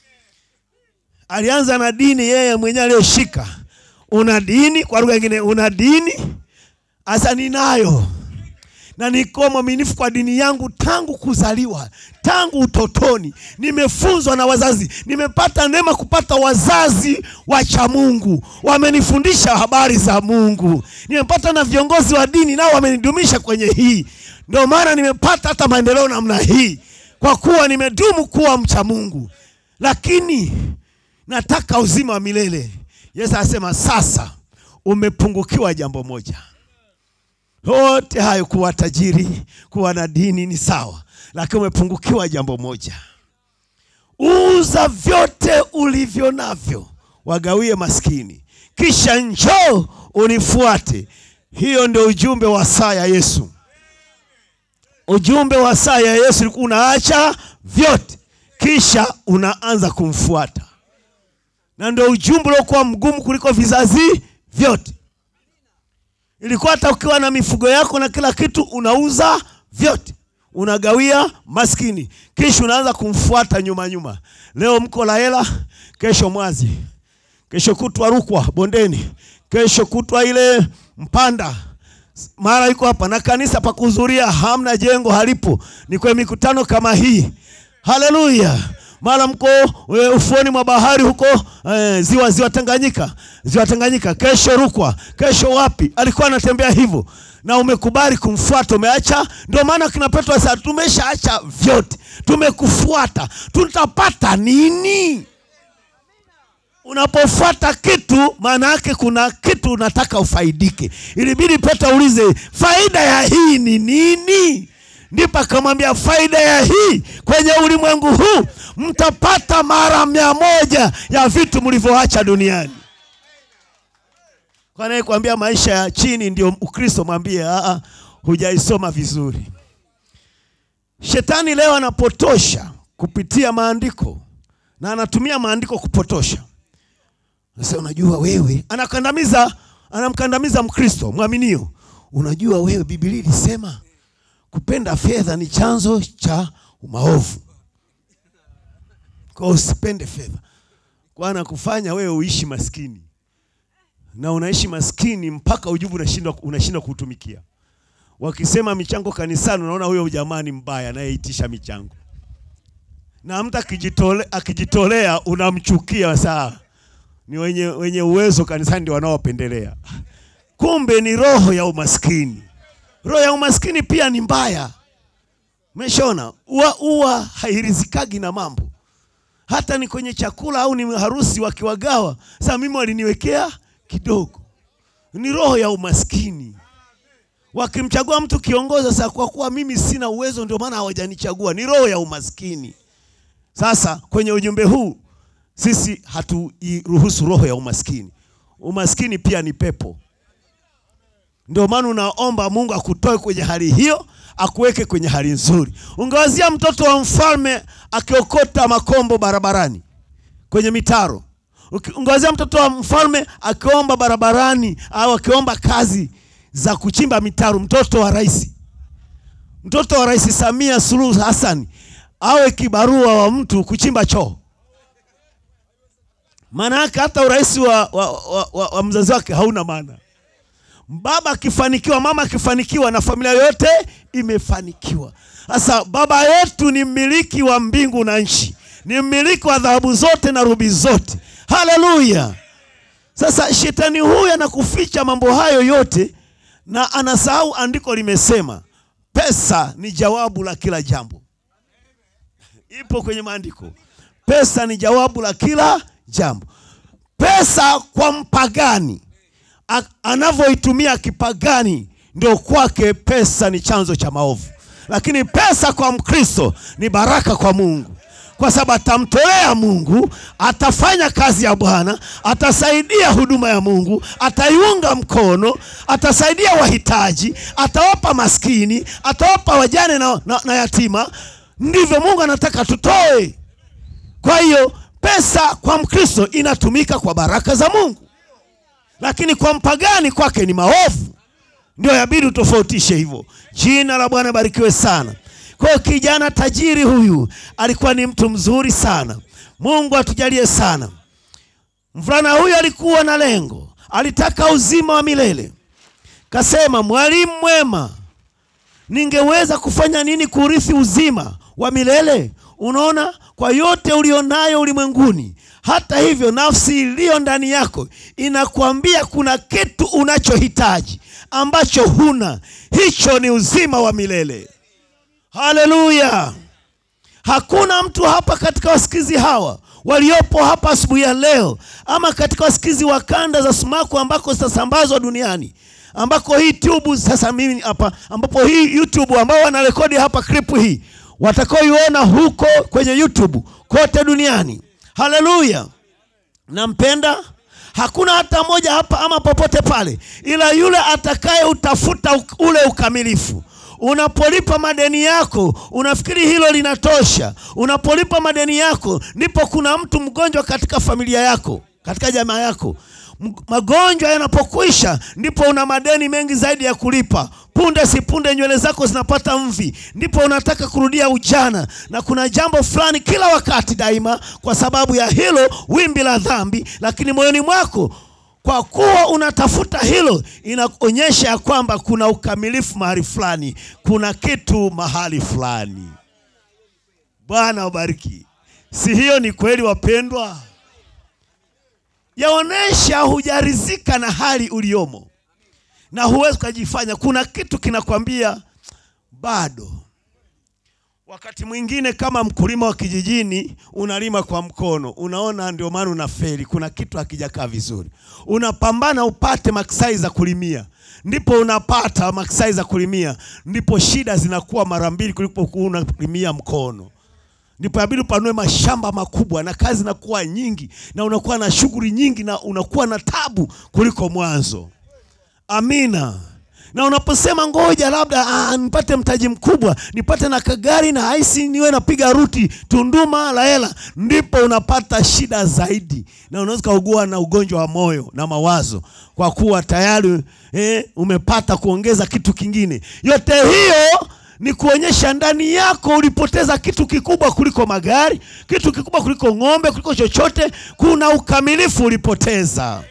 Speaker 1: alianza na dini yeye mwenyewe aliyoshika. Una dini, kwa lugha nyingine, una dini asa, ninayo na niko mwaminifu kwa dini yangu tangu kuzaliwa, tangu utotoni. Nimefunzwa na wazazi, nimepata neema kupata wazazi wacha Mungu, wamenifundisha habari za Mungu. Nimepata na viongozi wa dini, nao wamenidumisha kwenye hii. Ndio maana nimepata hata maendeleo namna hii, kwa kuwa nimedumu kuwa mcha Mungu. Lakini nataka uzima wa milele. Yesu anasema sasa umepungukiwa jambo moja. Yote hayo, kuwa tajiri, kuwa na dini ni sawa, lakini umepungukiwa jambo moja. Uza vyote ulivyo navyo, wagawie maskini, kisha njoo unifuate. Hiyo ndio ujumbe wa saa ya Yesu. Ujumbe wa saa ya Yesu ulikuwa unaacha vyote, kisha unaanza kumfuata na ndio ujumbe uliokuwa mgumu kuliko vizazi vyote. Ilikuwa hata ukiwa na mifugo yako na kila kitu, unauza vyote, unagawia maskini, kisha unaanza kumfuata nyuma nyuma. Leo mko la hela, kesho Mwazi, kesho kutwa Rukwa bondeni, kesho kutwa ile Mpanda, mara iko hapa na kanisa pa kuhudhuria hamna, jengo halipo, ni kwa mikutano kama hii. Haleluya! mara mko e, ufuoni mwa bahari huko e, ziwa ziwa Tanganyika, ziwa Tanganyika, kesho Rukwa, kesho wapi? Alikuwa anatembea hivyo, na umekubali kumfuata, umeacha. Ndio maana kina Petro sasa, tumeshaacha vyote, tumekufuata, tutapata nini? Unapofuata kitu, maana yake kuna kitu unataka ufaidike. Ilibidi Petro aulize faida ya hii ni nini? Ndipo akamwambia faida ya hii kwenye ulimwengu huu mtapata mara mia moja ya vitu mlivyoacha duniani. Kwa anayekwambia maisha ya chini ndio Ukristo, mwambie a, hujaisoma vizuri. Shetani leo anapotosha kupitia maandiko na anatumia maandiko kupotosha. Sasa unajua wewe, anakandamiza anamkandamiza Mkristo mwaminio. Unajua wewe, Biblia ilisema kupenda fedha ni chanzo cha maovu, kwa usipende fedha, kwa anakufanya wewe uishi maskini na unaishi maskini mpaka ujubu unashindwa unashindwa kuutumikia. Wakisema michango kanisani, unaona huyo jamaa ni mbaya anayeitisha michango, na mtu akijitole, akijitolea unamchukia. Saa ni wenye, wenye uwezo kanisani ndio wanaopendelea. Kumbe ni roho ya umaskini. Roho ya umaskini pia ni mbaya. Umeshaona, uwa, uwa hairizikagi na mambo, hata ni kwenye chakula au ni harusi wakiwagawa. Sasa mimi waliniwekea kidogo, ni roho ya umaskini. Wakimchagua mtu kiongozi, sasa kwa kuwa mimi sina uwezo, ndio maana hawajanichagua, ni roho ya umaskini. Sasa kwenye ujumbe huu sisi hatuiruhusu roho ya umaskini. Umaskini pia ni pepo. Ndio maana unaomba Mungu akutoe kwenye hali hiyo, akuweke kwenye hali nzuri. Ungewazia mtoto wa mfalme akiokota makombo barabarani kwenye mitaro ungewazia mtoto wa mfalme akiomba barabarani au akiomba kazi za kuchimba mitaro. Mtoto wa rais, mtoto wa Rais Samia Suluhu Hassan awe kibarua wa mtu kuchimba choo, maana yake hata urais wa, wa, wa, wa, wa mzazi wake hauna maana. Baba akifanikiwa, mama akifanikiwa, na familia yote imefanikiwa. Sasa baba yetu ni mmiliki wa mbingu na nchi, ni mmiliki wa dhahabu zote na rubi zote. Haleluya! Sasa shetani huyu anakuficha mambo hayo yote na anasahau andiko limesema pesa ni jawabu la kila jambo. Ipo kwenye maandiko, pesa ni jawabu la kila jambo. Pesa kwa mpagani anavyoitumia kipagani, ndio kwake pesa ni chanzo cha maovu, lakini pesa kwa Mkristo ni baraka kwa Mungu kwa sababu atamtolea Mungu, atafanya kazi ya Bwana, atasaidia huduma ya Mungu, ataiunga mkono, atasaidia wahitaji, atawapa maskini, atawapa wajane na, na, na yatima. Ndivyo Mungu anataka tutoe. Kwa hiyo pesa kwa Mkristo inatumika kwa baraka za Mungu, lakini kwa mpagani kwake ni maovu. Ndio yabidi utofautishe hivyo. Jina la Bwana barikiwe sana. Kwa kijana tajiri huyu alikuwa ni mtu mzuri sana. Mungu atujalie sana. Mvulana huyu alikuwa na lengo, alitaka uzima wa milele. Kasema, mwalimu mwema, ningeweza kufanya nini kurithi uzima wa milele? Unaona, kwa yote ulionayo ulimwenguni, hata hivyo nafsi iliyo ndani yako inakwambia kuna kitu unachohitaji ambacho huna. Hicho ni uzima wa milele. Haleluya! Hakuna mtu hapa katika wasikizi hawa waliopo hapa asubuhi ya leo, ama katika wasikizi wa kanda za sumaku ambako zitasambazwa duniani, ambako hii tube sasa mimi hapa, ambapo hii YouTube ambao wanarekodi hapa clip hii watakaoiona huko kwenye YouTube kote duniani. Haleluya! Nampenda hakuna hata mmoja hapa ama popote pale, ila yule atakaye utafuta ule ukamilifu Unapolipa madeni yako unafikiri hilo linatosha. Unapolipa madeni yako, ndipo kuna mtu mgonjwa katika familia yako, katika jamaa yako. Magonjwa yanapokwisha, ndipo una madeni mengi zaidi ya kulipa. Punde si punde nywele zako zinapata mvi, ndipo unataka kurudia ujana, na kuna jambo fulani kila wakati daima, kwa sababu ya hilo wimbi la dhambi, lakini moyoni mwako kwa kuwa unatafuta hilo, inaonyesha ya kwamba kuna ukamilifu mahali fulani, kuna kitu mahali fulani. Bwana ubariki. Si hiyo ni kweli, wapendwa? Yaonesha hujarizika na hali uliomo. na huwezi ukajifanya. Kuna kitu kinakwambia bado. Wakati mwingine kama mkulima wa kijijini unalima kwa mkono, unaona ndio maana unafeli. Kuna kitu hakijakaa vizuri, unapambana upate maksai za kulimia, ndipo unapata maksai za kulimia, ndipo shida zinakuwa mara mbili kuliko kuwa unalimia mkono ndipo inabidi upanue mashamba makubwa na kazi inakuwa nyingi na unakuwa na shughuli nyingi na unakuwa na tabu kuliko mwanzo. Amina. Na unaposema ngoja labda ah, nipate mtaji mkubwa nipate na kagari na haisi niwe napiga ruti Tunduma la hela, ndipo unapata shida zaidi, na unaweza kaugua na ugonjwa wa moyo na mawazo, kwa kuwa tayari eh, umepata kuongeza kitu kingine. Yote hiyo ni kuonyesha ndani yako ulipoteza kitu kikubwa kuliko magari, kitu kikubwa kuliko ng'ombe, kuliko chochote. Kuna ukamilifu ulipoteza.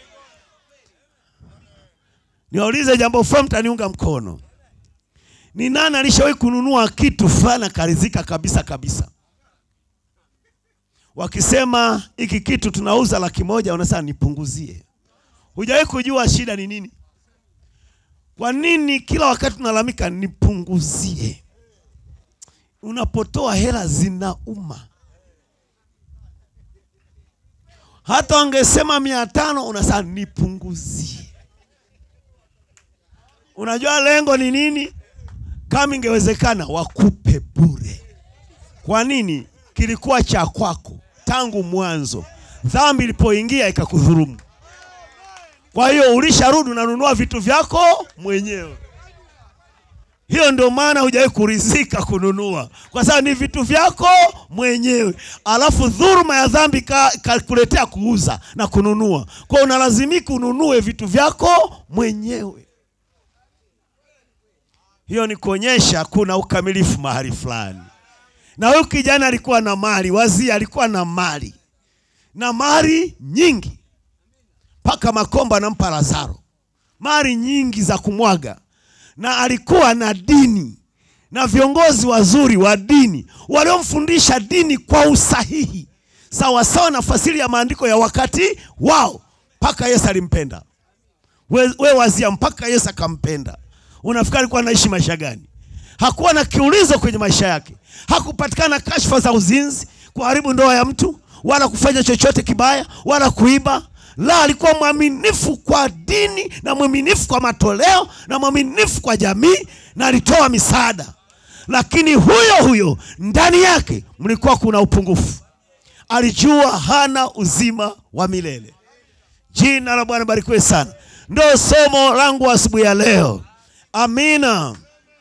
Speaker 1: Niwaulize jambo fulani, mtaniunga mkono. Ni nani alishawahi kununua kitu fulani akaridhika kabisa kabisa? Wakisema hiki kitu tunauza laki moja, unasema nipunguzie. Hujawahi kujua shida ni nini? Kwa nini kila wakati unalalamika nipunguzie? Unapotoa hela zinauma. Hata wangesema mia tano unasema nipunguzie. Unajua lengo ni nini? Kama ingewezekana wakupe bure. Kwa nini? Kilikuwa cha kwako tangu mwanzo, dhambi ilipoingia ikakudhurumu. Kwa hiyo ulisharudi unanunua vitu vyako mwenyewe. Hiyo ndio maana hujawahi kurizika kununua, kwa sababu ni vitu vyako mwenyewe, alafu dhuruma ya dhambi kakuletea ka kuuza na kununua, kwa unalazimika ununue vitu vyako mwenyewe. Hiyo ni kuonyesha kuna ukamilifu mahali fulani. Na huyu kijana alikuwa na mali, wazia alikuwa na mali na mali nyingi mpaka Makomba anampa Lazaro mali nyingi za kumwaga, na alikuwa na dini na viongozi wazuri wa dini waliomfundisha dini kwa usahihi, sawa sawa na fasiri ya maandiko ya wakati wao, mpaka Yesu alimpenda. We, we wazia, mpaka Yesu akampenda. Unafikiri alikuwa anaishi maisha gani? Hakuwa na kiulizo kwenye maisha yake, hakupatikana kashfa za uzinzi, kuharibu ndoa ya mtu, wala kufanya chochote kibaya, wala kuiba la alikuwa mwaminifu kwa dini na mwaminifu kwa matoleo na mwaminifu kwa jamii na alitoa misaada, lakini huyo huyo ndani yake mlikuwa kuna upungufu. Alijua hana uzima wa milele. Jina la Bwana barikiwe sana. Ndio somo langu asubuhi ya leo. Amina.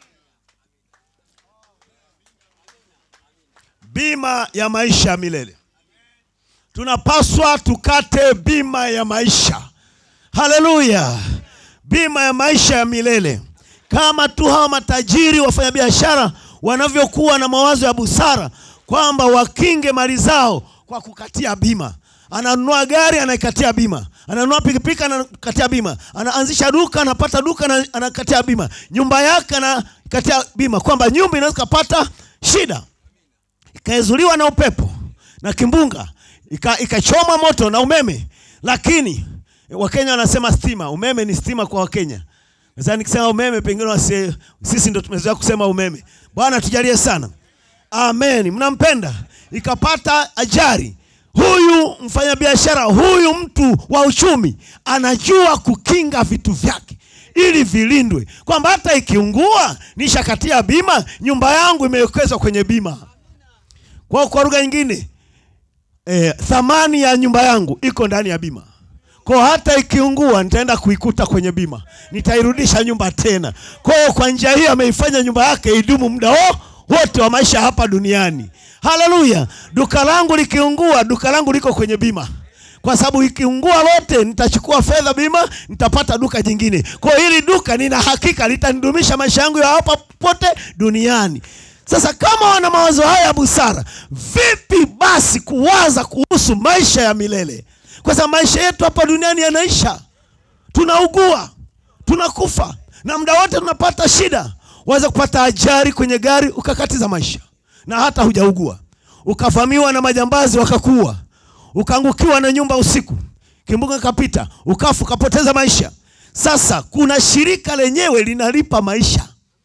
Speaker 1: Bima ya maisha ya milele. Tunapaswa tukate bima ya maisha. Haleluya! Bima ya maisha ya milele, kama tu hawa matajiri wafanyabiashara wanavyokuwa na mawazo ya busara kwamba wakinge mali zao kwa kukatia bima. Ananunua gari anaikatia bima, ananunua pikipiki anakatia bima, anaanzisha duka anapata duka na anakatia bima, nyumba yake anakatia bima, kwamba nyumba inaweza kupata shida ikaezuliwa na upepo na kimbunga ikachoma ika moto na umeme, lakini Wakenya wanasema stima. Umeme ni stima kwa Wakenya. Sasa nikisema umeme, pengine wasi, sisi ndo tumezoea kusema umeme. Bwana tujalie sana, amen. Mnampenda, ikapata ajali, huyu mfanyabiashara, huyu mtu wa uchumi anajua kukinga vitu vyake ili vilindwe, kwamba hata ikiungua nishakatia bima, nyumba yangu imewekezwa kwenye bima. Kwa kwa lugha nyingine E, thamani ya nyumba yangu iko ndani ya bima. Kwa hata ikiungua nitaenda kuikuta kwenye bima, nitairudisha nyumba tena. Kwa kwa njia hiyo ameifanya nyumba yake idumu muda wote wa maisha hapa duniani. Haleluya! Duka langu likiungua, duka langu liko kwenye bima, kwa sababu ikiungua lote nitachukua fedha bima, nitapata duka jingine. Kwa hili duka nina hakika litanidumisha maisha yangu ya hapa pote duniani. Sasa kama wana mawazo haya ya busara, vipi basi kuwaza kuhusu maisha ya milele? Kwa sababu maisha yetu hapa duniani yanaisha, tunaugua, tunakufa, na muda wote tunapata shida. Waweza kupata ajali kwenye gari ukakatiza maisha, na hata hujaugua, ukavamiwa na majambazi wakakuua, ukaangukiwa na nyumba usiku, kimbunga kapita, ukafu, ukapoteza maisha. Sasa kuna shirika lenyewe linalipa maisha.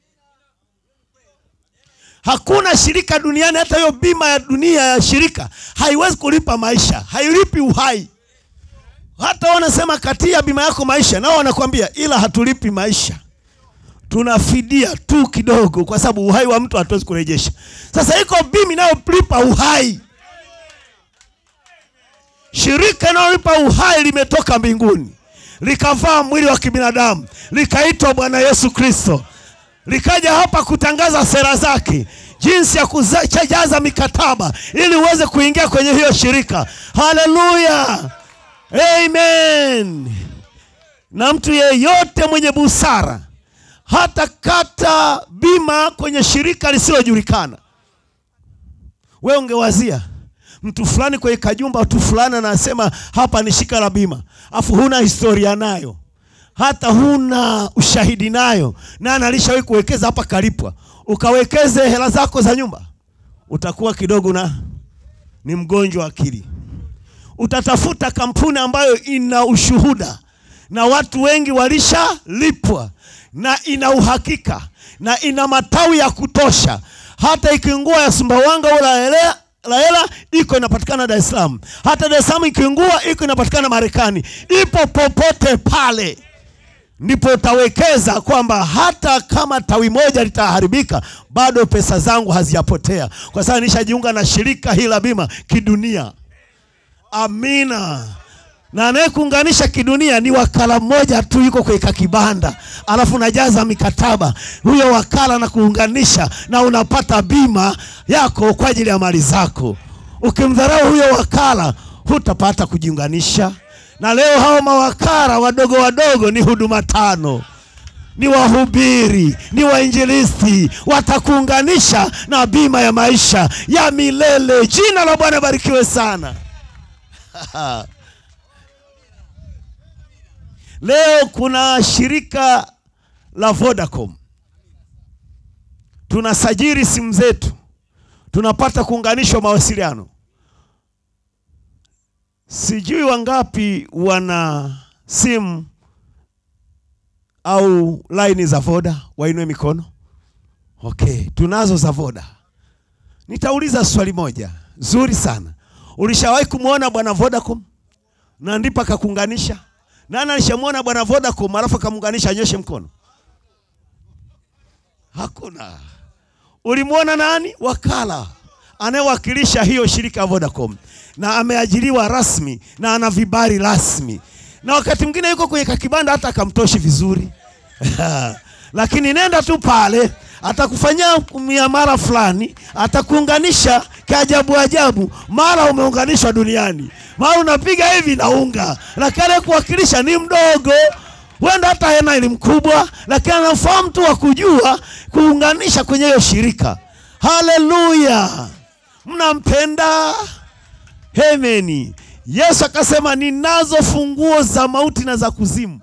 Speaker 1: Hakuna shirika duniani, hata hiyo bima ya dunia ya shirika haiwezi kulipa maisha, hailipi uhai. Hata wanasema katia bima yako maisha, nao wanakwambia ila hatulipi maisha, tunafidia tu kidogo, kwa sababu uhai wa mtu hatuwezi kurejesha. Sasa iko bima inayolipa uhai. Shirika linalolipa uhai limetoka mbinguni likavaa mwili wa kibinadamu likaitwa Bwana Yesu Kristo, likaja hapa kutangaza sera zake, jinsi ya kujaza mikataba ili uweze kuingia kwenye hiyo shirika. Haleluya, amen. Na mtu yeyote mwenye busara hata kata bima kwenye shirika lisilojulikana. Wewe ungewazia mtu fulani kwenye kajumba, mtu fulani anasema hapa ni shirika la bima, afu huna historia nayo, hata huna ushahidi nayo, na analishawahi kuwekeza hapa kalipwa, ukawekeze hela zako za nyumba, utakuwa kidogo na ni mgonjwa wa akili. Utatafuta kampuni ambayo ina ushuhuda na watu wengi walishalipwa na ina uhakika na ina matawi ya kutosha, hata ikiungua ya Sumbawanga au Laela Laela iko inapatikana Dar es Salaam, hata Dar es Salaam ikiungua iko inapatikana Marekani, ipo popote pale. Ndipo utawekeza kwamba hata kama tawi moja litaharibika, bado pesa zangu hazijapotea, kwa sababu nishajiunga na shirika hili la bima kidunia. Amina na anayekuunganisha kidunia ni wakala mmoja tu, yuko kwenye kibanda, alafu unajaza mikataba, huyo wakala na kuunganisha na unapata bima yako kwa ajili ya mali zako. Ukimdharau huyo wakala, hutapata kujiunganisha. Na leo hao mawakala wadogo wadogo ni huduma tano, ni wahubiri, ni wainjilisti, watakuunganisha na bima ya maisha ya milele. Jina la Bwana barikiwe sana. Leo kuna shirika la Vodacom, tunasajili simu zetu, tunapata kuunganishwa mawasiliano. Sijui wangapi wana simu au laini za Voda, wainue mikono. Okay, tunazo za Voda. Nitauliza swali moja zuri sana. Ulishawahi kumwona bwana Vodacom na ndipo akakuunganisha? Nani alishamwona bwana Vodacom alafu akamuunganisha? Anyoshe mkono. Hakuna. Ulimwona nani? Wakala anayewakilisha hiyo shirika ya Vodacom na ameajiriwa rasmi na ana vibali rasmi, na wakati mwingine yuko kwenye kakibanda hata akamtoshi vizuri lakini nenda tu pale, atakufanyia miamala fulani, atakuunganisha kiajabu ajabu, mara umeunganishwa duniani, mara unapiga hivi na unga, lakini anayekuwakilisha ni mdogo huenda hata hena ni mkubwa, lakini anafahamu tu wa kujua kuunganisha kwenye hiyo shirika. Haleluya, mnampenda? Hemeni. Yesu akasema ninazo funguo za mauti na za kuzimu.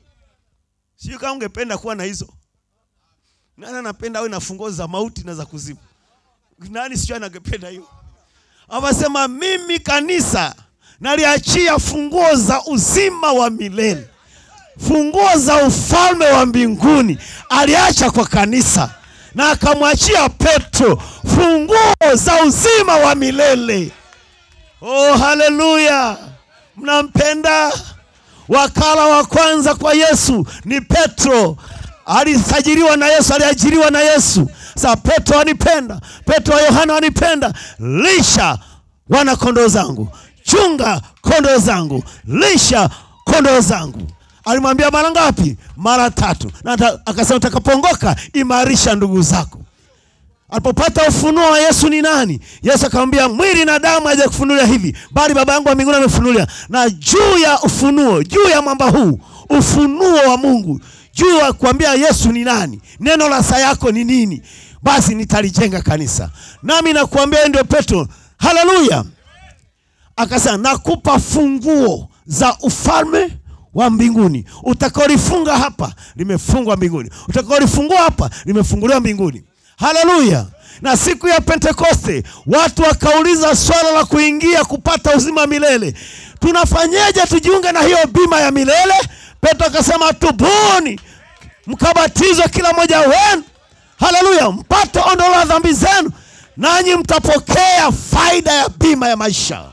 Speaker 1: Sio kama ungependa kuwa na hizo. Nani anapenda awe na funguo za mauti na za kuzimu? Nani sio anangependa hiyo? Anasema mimi kanisa naliachia funguo za uzima wa milele, funguo za ufalme wa mbinguni aliacha kwa kanisa, na akamwachia Petro funguo za uzima wa milele. Oh, haleluya! Mnampenda? Wakala wa kwanza kwa Yesu ni Petro. Alisajiliwa na Yesu, aliajiriwa na Yesu. Sasa Petro anipenda, Petro wa Yohana wanipenda. Lisha wana kondoo zangu, chunga kondoo zangu, lisha kondoo zangu. Alimwambia mara ngapi? Mara tatu, na akasema utakapoongoka imarisha ndugu zako. Alipopata ufunuo wa Yesu ni nani, Yesu akamwambia mwili na damu hajakufunulia hivi, bali Baba yangu wa mbinguni amefunulia. Na juu ya ufunuo, juu ya mwamba huu, ufunuo wa Mungu, juu ya kuambia Yesu ni nani, neno la saa yako ni nini, basi nitalijenga kanisa. Nami nakuambia ndio Petro. Haleluya! Akasema nakupa funguo za ufalme wa mbinguni. Utakaolifunga hapa limefungwa mbinguni, utakaolifungua hapa limefunguliwa mbinguni. Haleluya! Na siku ya Pentekoste watu wakauliza swala la kuingia kupata uzima milele, tunafanyeje tujiunge na hiyo bima ya milele? Petro akasema tubuni, mkabatizwe kila mmoja wenu, haleluya, mpate ondoleo la dhambi zenu, nanyi mtapokea faida ya bima ya maisha.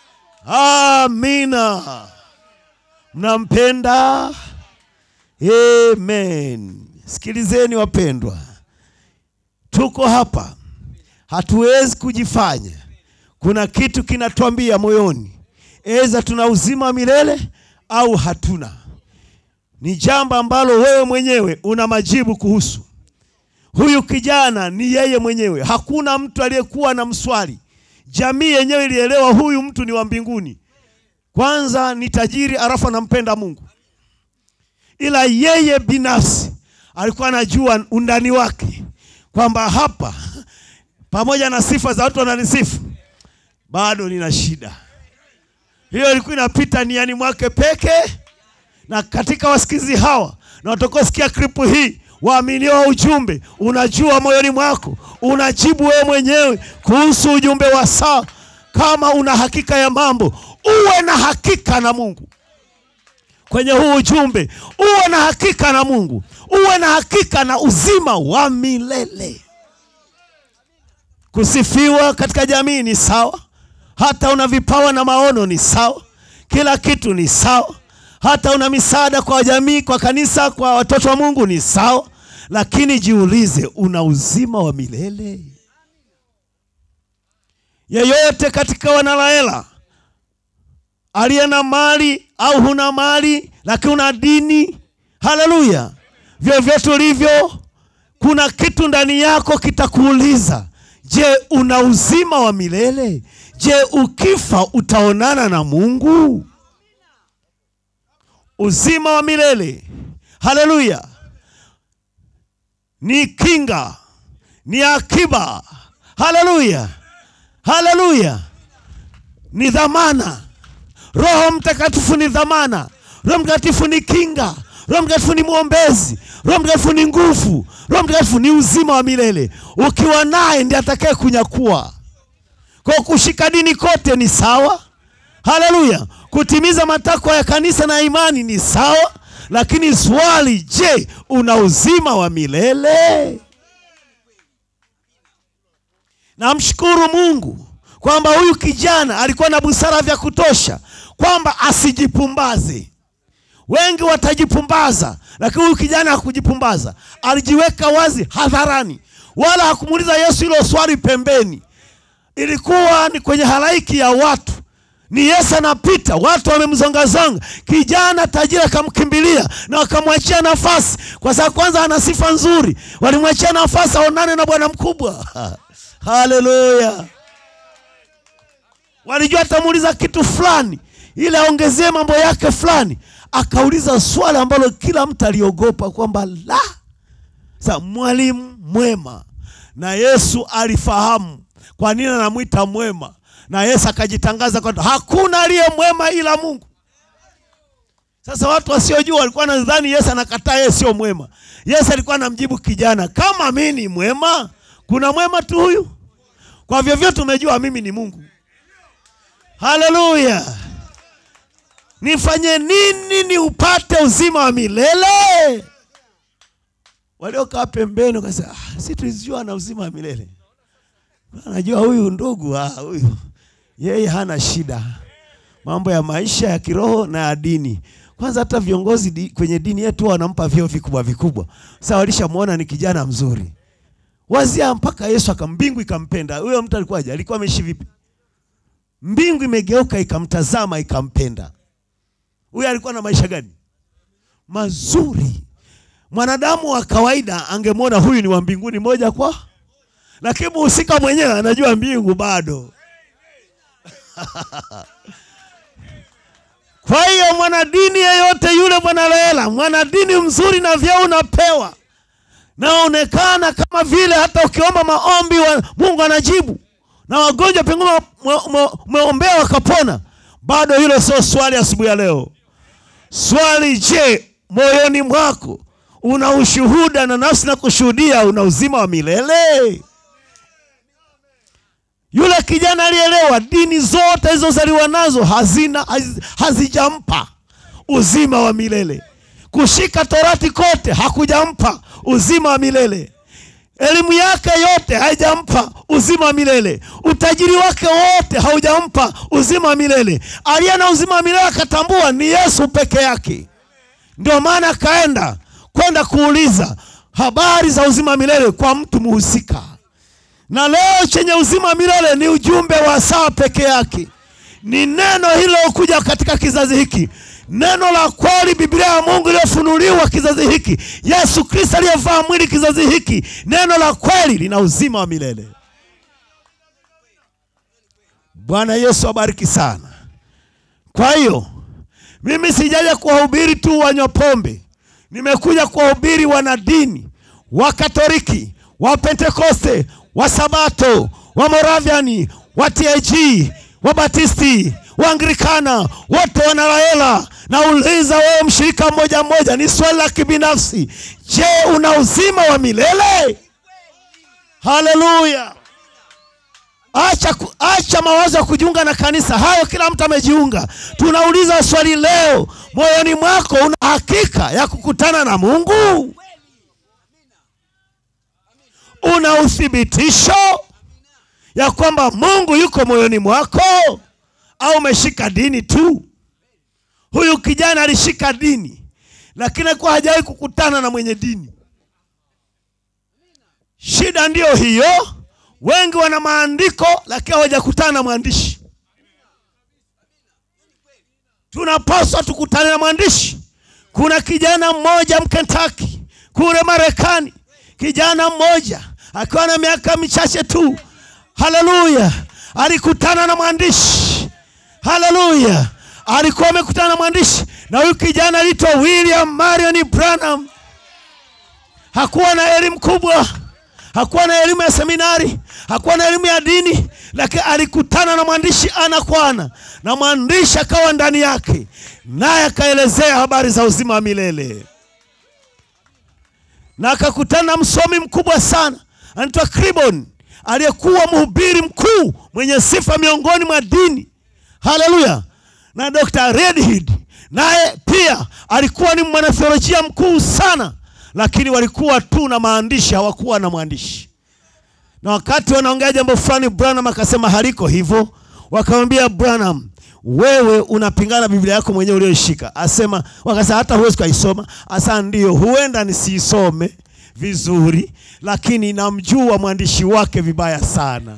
Speaker 1: Amina. Mnampenda? Amen. Sikilizeni wapendwa, tuko hapa, hatuwezi kujifanya. Kuna kitu kinatuambia moyoni, eza tuna uzima wa milele au hatuna. Ni jambo ambalo wewe mwenyewe una majibu kuhusu. Huyu kijana ni yeye mwenyewe, hakuna mtu aliyekuwa na mswali. Jamii yenyewe ilielewa huyu mtu ni wa mbinguni. Kwanza ni tajiri, alafu anampenda Mungu, ila yeye binafsi alikuwa anajua undani wake kwamba hapa, pamoja na sifa za watu wananisifu, bado nina shida. Hiyo ilikuwa inapita niani mwake peke, na katika wasikizi hawa na watakaosikia klipu hii waaminio ujumbe, unajua moyoni mwako, unajibu wewe mwenyewe kuhusu ujumbe wa saa. Kama una hakika ya mambo, uwe na hakika na Mungu kwenye huu ujumbe, uwe na hakika na Mungu, uwe na hakika na uzima wa milele. Kusifiwa katika jamii ni sawa, hata una vipawa na maono ni sawa, kila kitu ni sawa, hata una misaada kwa jamii, kwa kanisa, kwa watoto wa Mungu ni sawa, lakini jiulize, una uzima wa milele? Yeyote katika wanalaela aliye na mali au huna mali, lakini una dini, haleluya, vyovyote ulivyo, kuna kitu ndani yako kitakuuliza, je, una uzima wa milele? Je, ukifa utaonana na Mungu? Uzima wa milele, haleluya, ni kinga, ni akiba, haleluya, haleluya, ni dhamana. Roho Mtakatifu ni dhamana. Roho Mtakatifu ni kinga. Roho Mtakatifu ni mwombezi. Roho Mtakatifu ni nguvu. Roho Mtakatifu ni uzima wa milele. Ukiwa naye ndiye atakaye kunyakua. Kwa kushika dini kote ni sawa, haleluya. Kutimiza matakwa ya kanisa na imani ni sawa, lakini swali, je, una uzima wa milele? Namshukuru Mungu kwamba huyu kijana alikuwa na busara vya kutosha kwamba asijipumbaze. Wengi watajipumbaza, lakini huyu kijana hakujipumbaza. Alijiweka wazi hadharani, wala hakumuuliza Yesu hilo swali pembeni. Ilikuwa ni kwenye halaiki ya watu, ni Yesu anapita, watu wamemzongazonga. Kijana tajiri akamkimbilia na wakamwachia nafasi, kwa sababu kwanza ana sifa nzuri. Walimwachia nafasi aonane na bwana mkubwa. Haleluya! Walijua atamuuliza kitu fulani ili aongezee mambo yake fulani. Akauliza swali ambalo kila mtu aliogopa kwamba la sa mwalimu mwema, na Yesu alifahamu kwa nini anamwita mwema, na Yesu akajitangaza kwamba hakuna aliye mwema ila Mungu. Sasa watu wasiojua walikuwa nadhani Yesu anakataa yeye sio mwema. Yesu alikuwa anamjibu kijana, kama mimi ni mwema, kuna mwema tu huyu? Kwa vyovyote umejua mimi ni Mungu. Haleluya! Nifanye nini ni upate uzima wa milele? Waliokaa pembeni wakasema, ah, si tulijua na uzima wa milele. Anajua huyu ndugu, ah, huyu yeye hana shida mambo ya maisha ya kiroho na ya dini. Kwanza hata viongozi di, kwenye dini yetu wanampa vyeo vikubwa vikubwa. Sasa walishamwona ni kijana mzuri, wazia mpaka Yesu akambingu ikampenda. Huyo mtu alikuwaje? Alikuwa ameishi vipi? Mbingu imegeuka ikamtazama ikampenda. Huyu alikuwa na maisha gani? Mazuri. Mwanadamu wa kawaida angemwona huyu ni wa mbinguni moja kwa, lakini mhusika mwenyewe anajua mbingu bado. Kwa hiyo mwanadini yeyote yule, mwanalela, mwanadini mzuri na vyeo unapewa, naonekana kama vile hata ukiomba maombi wa, Mungu anajibu na wagonjwa pengine umeombea wakapona, bado hilo sio swali asubuhi ya leo. Swali, je, moyoni mwako una ushuhuda na nafsi na kushuhudia una uzima wa milele? Yule kijana alielewa dini zote alizozaliwa nazo hazina haz, hazijampa uzima wa milele. kushika torati kote hakujampa uzima wa milele elimu yake yote haijampa uzima wa milele utajiri wake wote haujampa uzima wa milele aliye na uzima wa milele akatambua ni yesu peke yake ndio maana akaenda kwenda kuuliza habari za uzima wa milele kwa mtu muhusika na leo chenye uzima wa milele ni ujumbe wa saa peke yake ni neno hilo kuja katika kizazi hiki neno la kweli biblia ya mungu iliyofunuliwa kizazi hiki yesu kristo aliyevaa mwili kizazi hiki neno la kweli lina uzima wa milele bwana yesu abariki sana kwa hiyo mimi sijaja kuwahubiri tu wanywa pombe nimekuja kuwahubiri wanadini wakatoliki wapentekoste wasabato wamoraviani wa tag wabatisti waanglikana wote wanalaela nauliza wewe mshirika mmoja mmoja ni swali la kibinafsi je una uzima wa milele haleluya acha, ku- acha mawazo ya kujiunga na kanisa hayo kila mtu amejiunga tunauliza swali leo moyoni mwako una hakika ya kukutana na mungu una uthibitisho ya kwamba mungu yuko moyoni mwako au umeshika dini tu huyu kijana alishika dini lakini alikuwa hajawahi kukutana na mwenye dini shida ndiyo hiyo wengi wana maandiko lakini hawajakutana na mwandishi tunapaswa tukutane na mwandishi kuna kijana mmoja mkentaki kule marekani kijana mmoja akiwa na miaka michache tu haleluya alikutana na mwandishi haleluya alikuwa amekutana na mwandishi na huyu kijana aliitwa william marion branham hakuwa na elimu kubwa hakuwa na elimu ya seminari hakuwa na elimu ya dini lakini alikutana na mwandishi ana kwa ana na mwandishi akawa ndani yake naye akaelezea habari za uzima wa milele na akakutana na msomi mkubwa sana anaitwa Kribon aliyekuwa mhubiri mkuu mwenye sifa miongoni mwa dini haleluya na Dr. Redhead naye pia alikuwa ni mwanatheolojia mkuu sana lakini walikuwa tu na maandishi hawakuwa na mwandishi na wakati wanaongea jambo fulani branham akasema haliko hivyo wakamwambia branham wewe unapingana biblia yako mwenyewe uliyoishika asema wakasema hata huwezi ukaisoma asa ndio huenda nisiisome vizuri lakini namjua mwandishi wake vibaya sana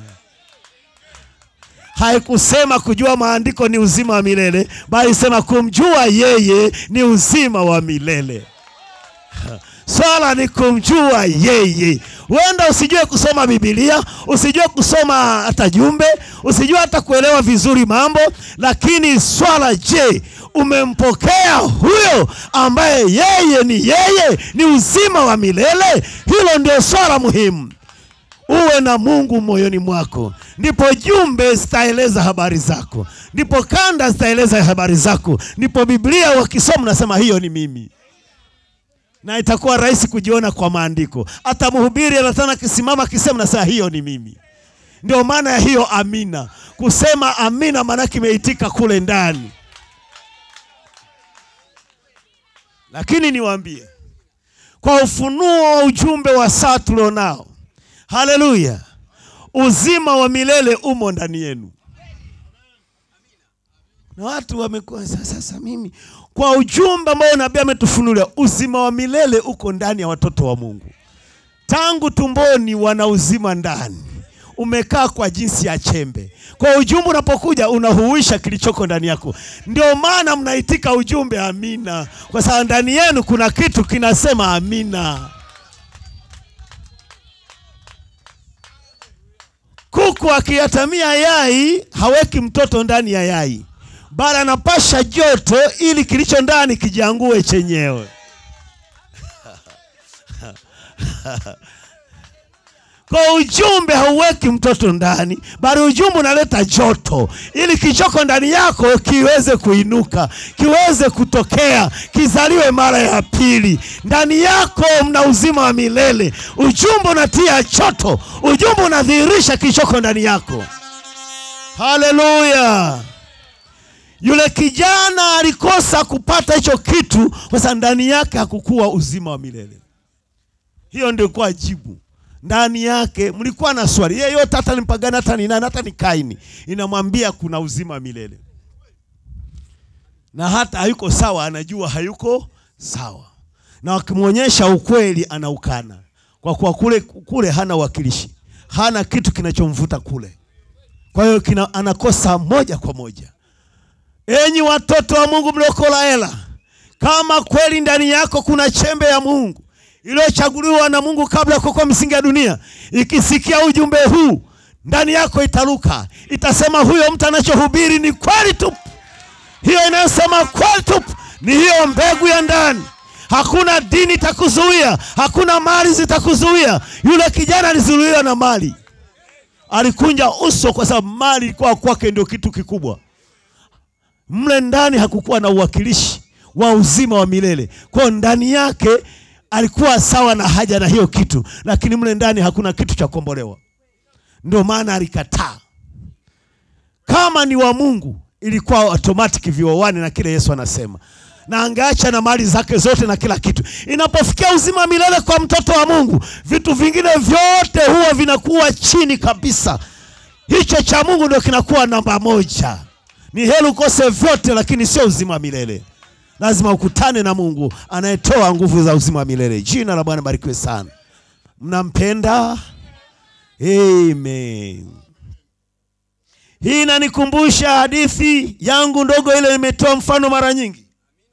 Speaker 1: haikusema kujua maandiko ni uzima wa milele bali sema kumjua yeye ni uzima wa milele swala ni kumjua yeye huenda usijue kusoma bibilia usijue kusoma hata jumbe usijue hata kuelewa vizuri mambo lakini swala je umempokea huyo ambaye yeye ni yeye ni uzima wa milele hilo ndio swala muhimu uwe na mungu moyoni mwako ndipo jumbe zitaeleza habari zako ndipo kanda zitaeleza habari zako ndipo biblia wakisoma nasema hiyo ni mimi na itakuwa rahisi kujiona kwa maandiko hata mhubiri anatana akisimama akisema nasema hiyo ni mimi ndio maana ya hiyo amina kusema amina maanake imeitika kule ndani lakini niwaambie kwa ufunuo wa ujumbe wa saa tulionao haleluya uzima wa milele umo ndani yenu na watu wamekuwa sasa, sasa mimi kwa ujumbe ambao nabii ametufunulia uzima wa milele uko ndani ya watoto wa mungu tangu tumboni wana uzima ndani umekaa kwa jinsi ya chembe kwa ujumbe unapokuja unahuisha kilichoko ndani yako ndio maana mnaitika ujumbe amina kwa sababu ndani yenu kuna kitu kinasema amina kuku akiyatamia yai haweki mtoto ndani ya yai bali anapasha joto ili kilicho ndani kijiangue chenyewe kwa ujumbe hauweki mtoto ndani bali ujumbe unaleta joto ili kichoko ndani yako kiweze kuinuka kiweze kutokea kizaliwe mara ya pili ndani yako mna uzima wa milele ujumbe unatia joto ujumbe unadhihirisha kilichoko ndani yako haleluya Yule kijana alikosa kupata hicho kitu kwa sababu ndani yake hakukuwa uzima wa milele. Hiyo ndio kwa jibu ndani yake. Mlikuwa na swali yeyote, hata ni mpagani, hata ni nani, hata ni Kaini, inamwambia kuna uzima wa milele, na hata hayuko sawa, anajua hayuko sawa, na wakimwonyesha ukweli anaukana, kwa kuwa kule kule hana uwakilishi, hana kitu kinachomvuta kule. Kwa hiyo kina anakosa moja kwa moja. Enyi watoto wa Mungu mlioko Laela, kama kweli ndani yako kuna chembe ya Mungu iliyochaguliwa na Mungu kabla ya kuwekwa misingi ya dunia, ikisikia ujumbe huu ndani yako itaruka, itasema huyo mtu anachohubiri ni kweli tupu. Hiyo inayosema kweli tupu ni hiyo mbegu ya ndani. Hakuna dini itakuzuia, hakuna mali zitakuzuia. Yule kijana alizuiliwa na mali, alikunja uso kwa sababu mali ilikuwa kwake ndio kitu kikubwa. Mle ndani hakukuwa na uwakilishi wa uzima wa milele. Kwa hiyo ndani yake alikuwa sawa na haja na hiyo kitu, lakini mle ndani hakuna kitu cha kukombolewa. Ndio maana alikataa. Kama ni wa Mungu, ilikuwa automatic vioane na kile Yesu anasema, na angeacha na mali zake zote na kila kitu. Inapofikia uzima wa milele kwa mtoto wa Mungu, vitu vingine vyote huwa vinakuwa chini kabisa. Hicho cha Mungu ndio kinakuwa namba moja. Ni heri ukose vyote, lakini sio uzima wa milele. Lazima ukutane na Mungu anayetoa nguvu za uzima wa milele. Jina la Bwana barikiwe sana. Mnampenda? Amen. Hii inanikumbusha hadithi yangu ndogo ile nimetoa mfano mara nyingi.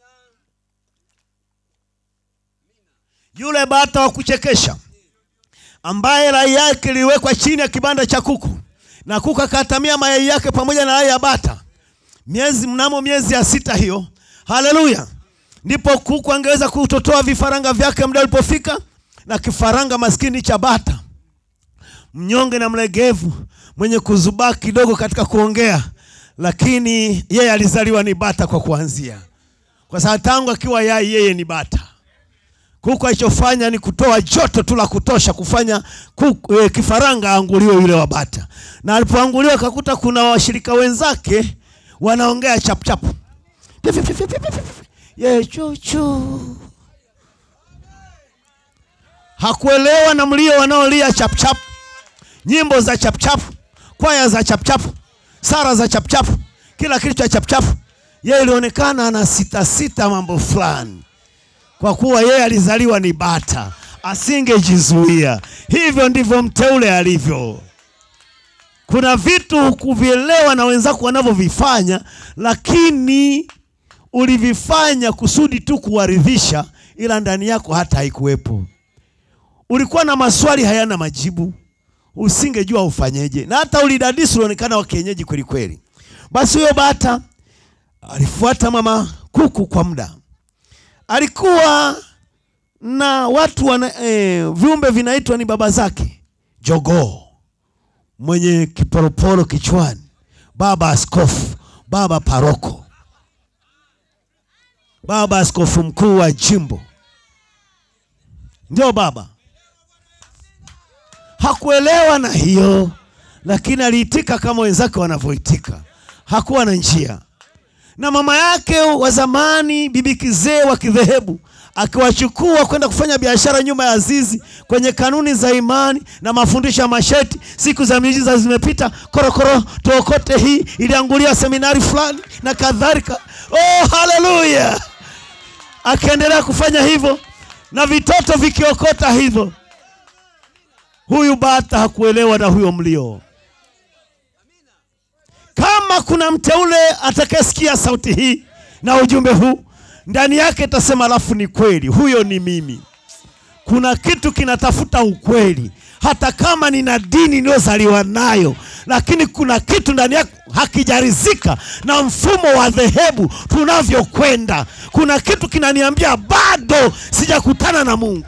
Speaker 1: Yule bata wa kuchekesha ambaye rai yake iliwekwa chini ya kibanda cha kuku na kuku akatamia mayai yake pamoja na rai ya bata. Miezi mnamo miezi ya sita hiyo Haleluya! Ndipo kuku angeweza kutotoa vifaranga vyake muda ulipofika, na kifaranga maskini cha bata, mnyonge na mlegevu, mwenye kuzubaa kidogo katika kuongea, lakini yeye alizaliwa ni bata kwa kuanzia, kwa sababu tangu akiwa yai yeye ni bata. Kuku alichofanya ni kutoa joto tu la kutosha kufanya kuku, eh, kifaranga aanguliwe yule wa bata, na alipoanguliwa akakuta kuna washirika wenzake wanaongea chapuchapu ye chuchu. Hakuelewa na mlio wanaolia chapchap, nyimbo za chapchap, kwaya za chapchap, sara za chapchap, kila kitu cha chapchap. Yeye ilionekana ana sita sita mambo fulani, kwa kuwa yeye alizaliwa ni bata, asingejizuia. Hivyo ndivyo mteule alivyo. Kuna vitu hukuvielewa na wenzako wanavyovifanya, lakini ulivifanya kusudi tu kuwaridhisha, ila ndani yako hata haikuwepo. Ulikuwa na maswali hayana majibu, usingejua ufanyeje, na hata ulidadisi, ulionekana wa kienyeji kweli kweli. Basi huyo bata alifuata mama kuku kwa muda. Alikuwa na watu wana, eh, viumbe vinaitwa ni baba zake, jogoo mwenye kiporoporo kichwani, baba askofu, baba paroko baba askofu mkuu wa jimbo, ndio baba. Hakuelewa na hiyo, lakini aliitika kama wenzake wanavyoitika. Hakuwa na njia. Na mama yake wa zamani, bibi kizee wa kidhehebu, akiwachukua kwenda kufanya biashara nyuma ya zizi kwenye kanuni za imani na mafundisho ya masheti. Siku za miujiza zimepita, korokoro tuokote hii iliangulia seminari fulani na kadhalika. Oh, haleluya! Akaendelea kufanya hivyo na vitoto vikiokota hivyo. Huyu bata hakuelewa na huyo mlio. Kama kuna mteule atakayesikia sauti hii na ujumbe huu ndani yake itasema, alafu ni kweli, huyo ni mimi. Kuna kitu kinatafuta ukweli, hata kama nina dini niliyozaliwa nayo, lakini kuna kitu ndani yako hakijarizika na mfumo wa dhehebu tunavyokwenda. Kuna kitu kinaniambia bado sijakutana na Mungu.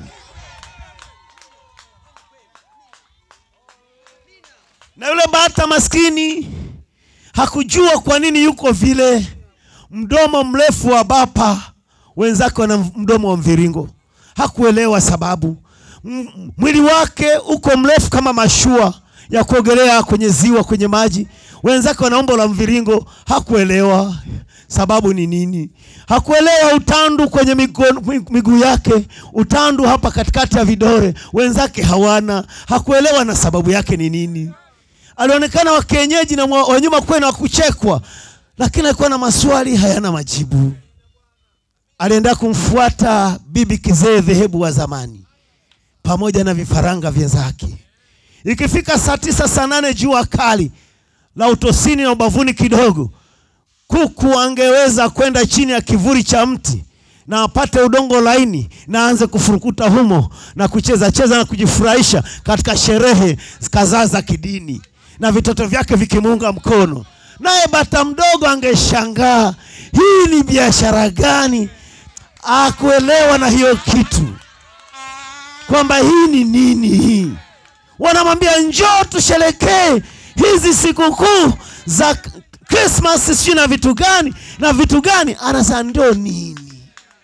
Speaker 1: Na yule bata maskini hakujua kwa nini yuko vile, mdomo mrefu wa bapa, wenzake wana mdomo wa mviringo. Hakuelewa sababu. M- mwili wake uko mrefu kama mashua ya kuogelea kwenye ziwa, kwenye maji. Wenzake wana umbo la mviringo. Hakuelewa sababu ni nini hakuelewa utandu kwenye migo- miguu yake utandu hapa katikati ya vidore wenzake hawana hakuelewa na sababu yake ni nini alionekana wa kienyeji na mwa- wa nyuma kwenu wa kuchekwa lakini alikuwa na maswali hayana majibu alienda kumfuata bibi kizee dhehebu wa zamani pamoja na vifaranga vyenzake ikifika saa tisa saa nane jua kali la utosini na ubavuni kidogo kuku angeweza kwenda chini ya kivuli cha mti na apate udongo laini na aanze kufurukuta humo na kucheza cheza na kujifurahisha katika sherehe kadhaa za kidini na vitoto vyake vikimuunga mkono naye bata mdogo angeshangaa hii ni biashara gani akuelewa na hiyo kitu kwamba hii ni nini hii wanamwambia njoo tusherekee hizi sikukuu za Christmas sijui na vitu gani na vitu gani anasema ndio nini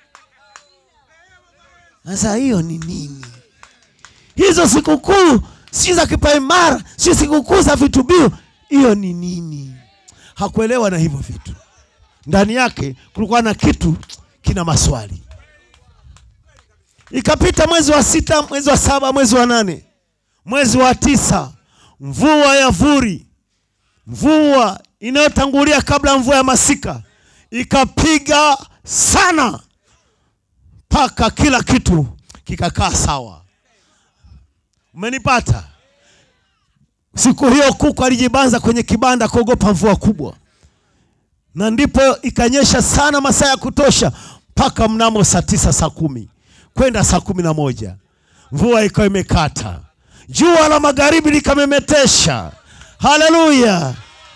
Speaker 1: sasa hiyo ni nini hizo sikukuu si za kipaimara si sikukuu za vitubio hiyo ni nini hakuelewa na hivyo vitu ndani yake kulikuwa na kitu kina maswali ikapita mwezi wa sita mwezi wa saba mwezi wa nane mwezi wa tisa mvua ya vuri mvua inayotangulia kabla ya mvua ya masika ikapiga sana mpaka kila kitu kikakaa sawa umenipata siku hiyo kuku alijibanza kwenye kibanda kuogopa mvua kubwa na ndipo ikanyesha sana masaa ya kutosha mpaka mnamo saa tisa saa kumi kwenda saa kumi na moja mvua ikawa imekata jua la magharibi likamemetesha haleluya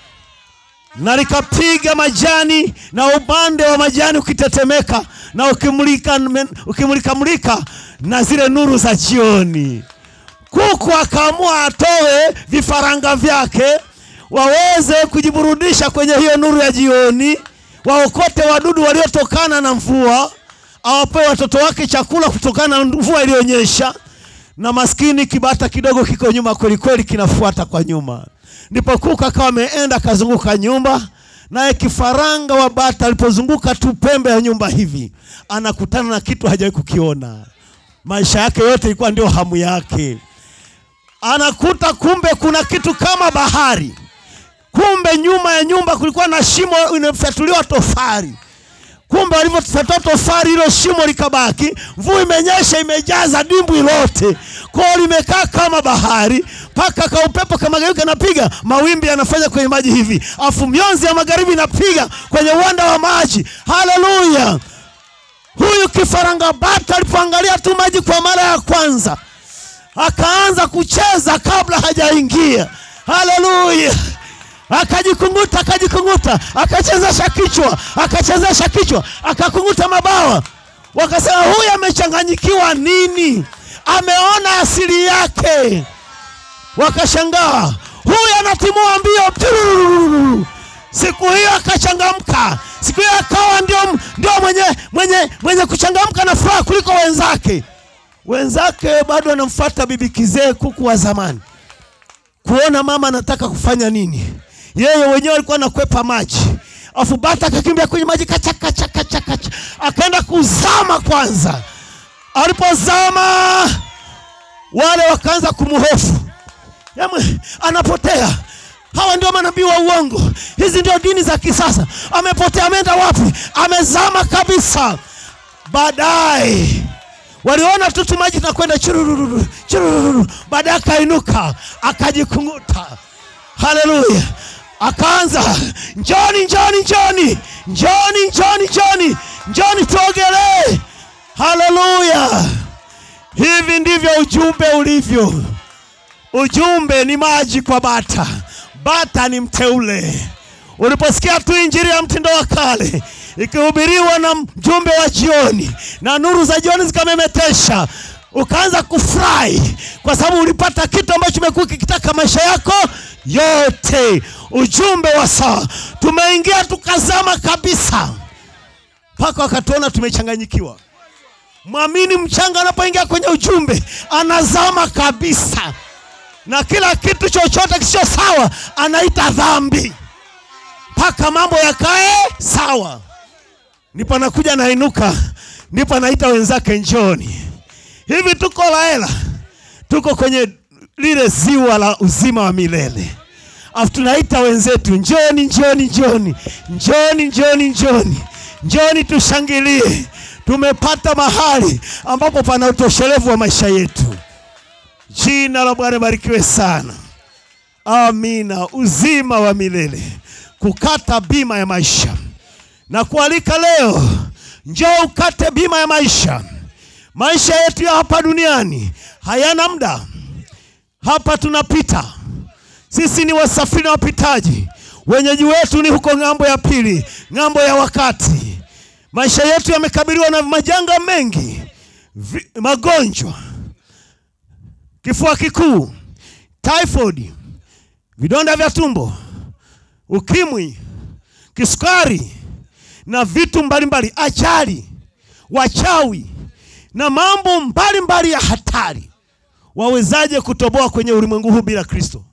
Speaker 1: na likapiga majani na upande wa majani ukitetemeka na ukimulika ukimulika mulika na zile nuru za jioni kuku akaamua atoe vifaranga vyake waweze kujiburudisha kwenye hiyo nuru ya jioni waokote wadudu waliotokana na mvua awapewe watoto wake chakula kutokana na mvua iliyonyesha na maskini kibata kidogo kiko nyuma kwelikweli kinafuata kwa nyuma ndipo kuku akawa ameenda akazunguka nyumba naye kifaranga wa bata alipozunguka tu pembe ya nyumba hivi anakutana na kitu hajawahi kukiona maisha yake yote ilikuwa ndio hamu yake anakuta kumbe kuna kitu kama bahari kumbe nyuma ya nyumba kulikuwa na shimo inafyatuliwa tofari kumbe walivyofyatua tofari hilo shimo likabaki mvua imenyesha imejaza dimbwi lote kwao limekaa kama bahari mpaka kaupepo kamageuka kanapiga mawimbi yanafanya kwenye maji hivi afu mionzi ya magharibi inapiga kwenye uwanda wa maji haleluya huyu kifaranga bata alipoangalia tu maji kwa mara ya kwanza akaanza kucheza kabla hajaingia haleluya akajikunguta akajikunguta akachezesha kichwa akachezesha kichwa akakunguta mabawa wakasema huyu amechanganyikiwa nini ameona asili yake wakashangaa huyu anatimua mbio Turururu. siku hiyo akachangamka siku hiyo akawa ndio, ndio mwenye, mwenye, mwenye kuchangamka na furaha kuliko wenzake wenzake bado anamfuata bibi kizee kuku wa zamani kuona mama anataka kufanya nini yeye wenyewe alikuwa anakwepa maji afu bata akakimbia kwenye maji kachakachakachakacha akaenda kuzama kwanza alipozama wale wakaanza kumhofu Yamwe, anapotea hawa ndio manabii wa uongo hizi ndio dini za kisasa amepotea ameenda wapi amezama kabisa baadaye waliona tu tu maji nakwenda churururu churururu baadaye akainuka akajikunguta haleluya akaanza njoni njoni njoni njoni njoni njoni njoni tuogelee haleluya hivi ndivyo ujumbe ulivyo ujumbe ni maji kwa bata bata ni mteule uliposikia tu injili ya mtindo wa kale ikihubiriwa na mjumbe wa jioni na nuru za jioni zikamemetesha ukaanza kufurahi kwa sababu ulipata kitu ambacho umekuwa kikitaka maisha yako yote ujumbe wa saa tumeingia tukazama kabisa mpaka wakatuona tumechanganyikiwa mwamini mchanga anapoingia kwenye ujumbe anazama kabisa na kila kitu chochote kisicho sawa anaita dhambi mpaka mambo yakae sawa. Ndipo anakuja nainuka, ndipo anaita wenzake njoni. Hivi tuko Laela, tuko kwenye lile ziwa la uzima wa milele, afu tunaita wenzetu njoni, njoni, njoni, njoni, njoni, njoni, njoni tushangilie. Tumepata mahali ambapo pana utoshelevu wa maisha yetu. Jina la Bwana barikiwe sana. Amina. Uzima wa milele, kukata bima ya maisha na kualika leo, njoo ukate bima ya maisha. Maisha yetu ya hapa duniani hayana muda, hapa tunapita. Sisi ni wasafiri na wapitaji, wenyeji wetu ni huko ng'ambo ya pili, ng'ambo ya wakati. Maisha yetu yamekabiliwa na majanga mengi, vi, magonjwa, kifua kikuu, typhoid, vidonda vya tumbo, ukimwi, kisukari na vitu mbalimbali, ajali, wachawi na mambo mbalimbali mbali ya hatari. Wawezaje kutoboa kwenye ulimwengu huu bila Kristo?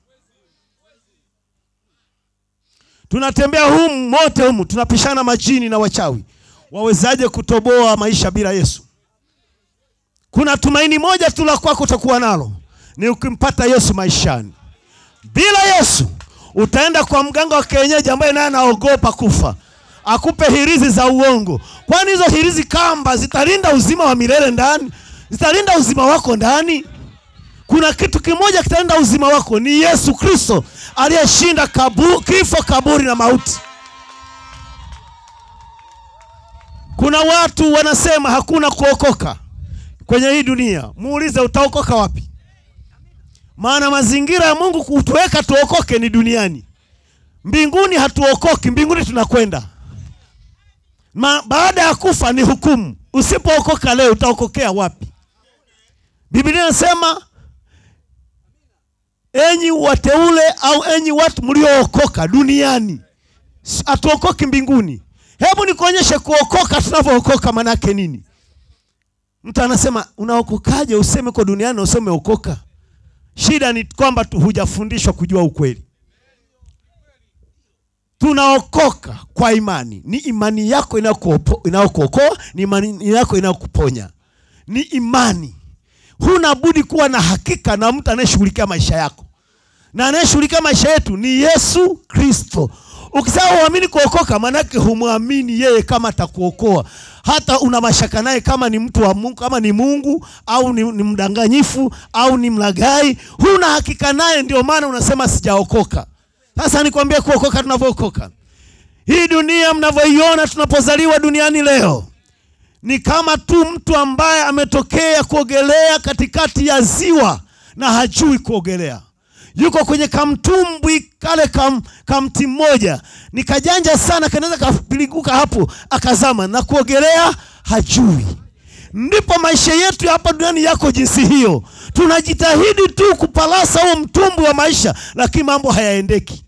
Speaker 1: Tunatembea humu mote humu, tunapishana majini na wachawi. Wawezaje kutoboa maisha bila Yesu? Kuna tumaini moja tu la kwako utakuwa nalo, ni ukimpata Yesu maishani. Bila Yesu utaenda kwa mganga wa kienyeji ambaye naye anaogopa kufa, akupe hirizi za uongo. Kwani hizo hirizi kamba zitalinda uzima wa milele ndani? Zitalinda uzima wako ndani? Kuna kitu kimoja kitalinda uzima wako, ni Yesu Kristo aliyeshinda kabu, kifo, kaburi na mauti. Kuna watu wanasema hakuna kuokoka kwenye hii dunia. Muulize, utaokoka wapi? Maana mazingira ya Mungu kutuweka tuokoke ni duniani. Mbinguni hatuokoki, mbinguni tunakwenda. Ma, baada ya kufa ni hukumu. Usipookoka leo utaokokea wapi? Biblia inasema enyi wateule au enyi watu mliookoka duniani, hatuokoki mbinguni. Hebu nikuonyeshe kuokoka tunavyookoka manake nini? Mtu anasema unaokokaje? Useme kwa duniani na useme okoka. Shida ni kwamba tu hujafundishwa kujua ukweli. Tunaokoka kwa imani. Ni imani yako inayokuokoa, ni imani yako inayokuponya, ni imani. Huna budi kuwa na hakika na mtu anayeshughulikia maisha yako, na anayeshughulikia maisha yetu ni Yesu Kristo. Ukisema uamini kuokoka, maanake humwamini yeye kama atakuokoa. Hata una mashaka naye kama ni mtu wa Mungu, kama ni Mungu au ni, ni mdanganyifu au ni mlagai, huna hakika naye, ndio maana unasema sijaokoka. Sasa nikwambie kuokoka tunavyookoka. Hii dunia mnavyoiona tunapozaliwa duniani leo ni kama tu mtu ambaye ametokea kuogelea katikati ya ziwa na hajui kuogelea yuko kwenye kamtumbwi kale kam, kamti mmoja ni kajanja sana, kanaweza kapiliguka hapo akazama na kuogelea hajui. Ndipo maisha yetu ya hapa duniani yako jinsi hiyo. Tunajitahidi tu kupalasa huo mtumbwi wa maisha, lakini mambo hayaendeki.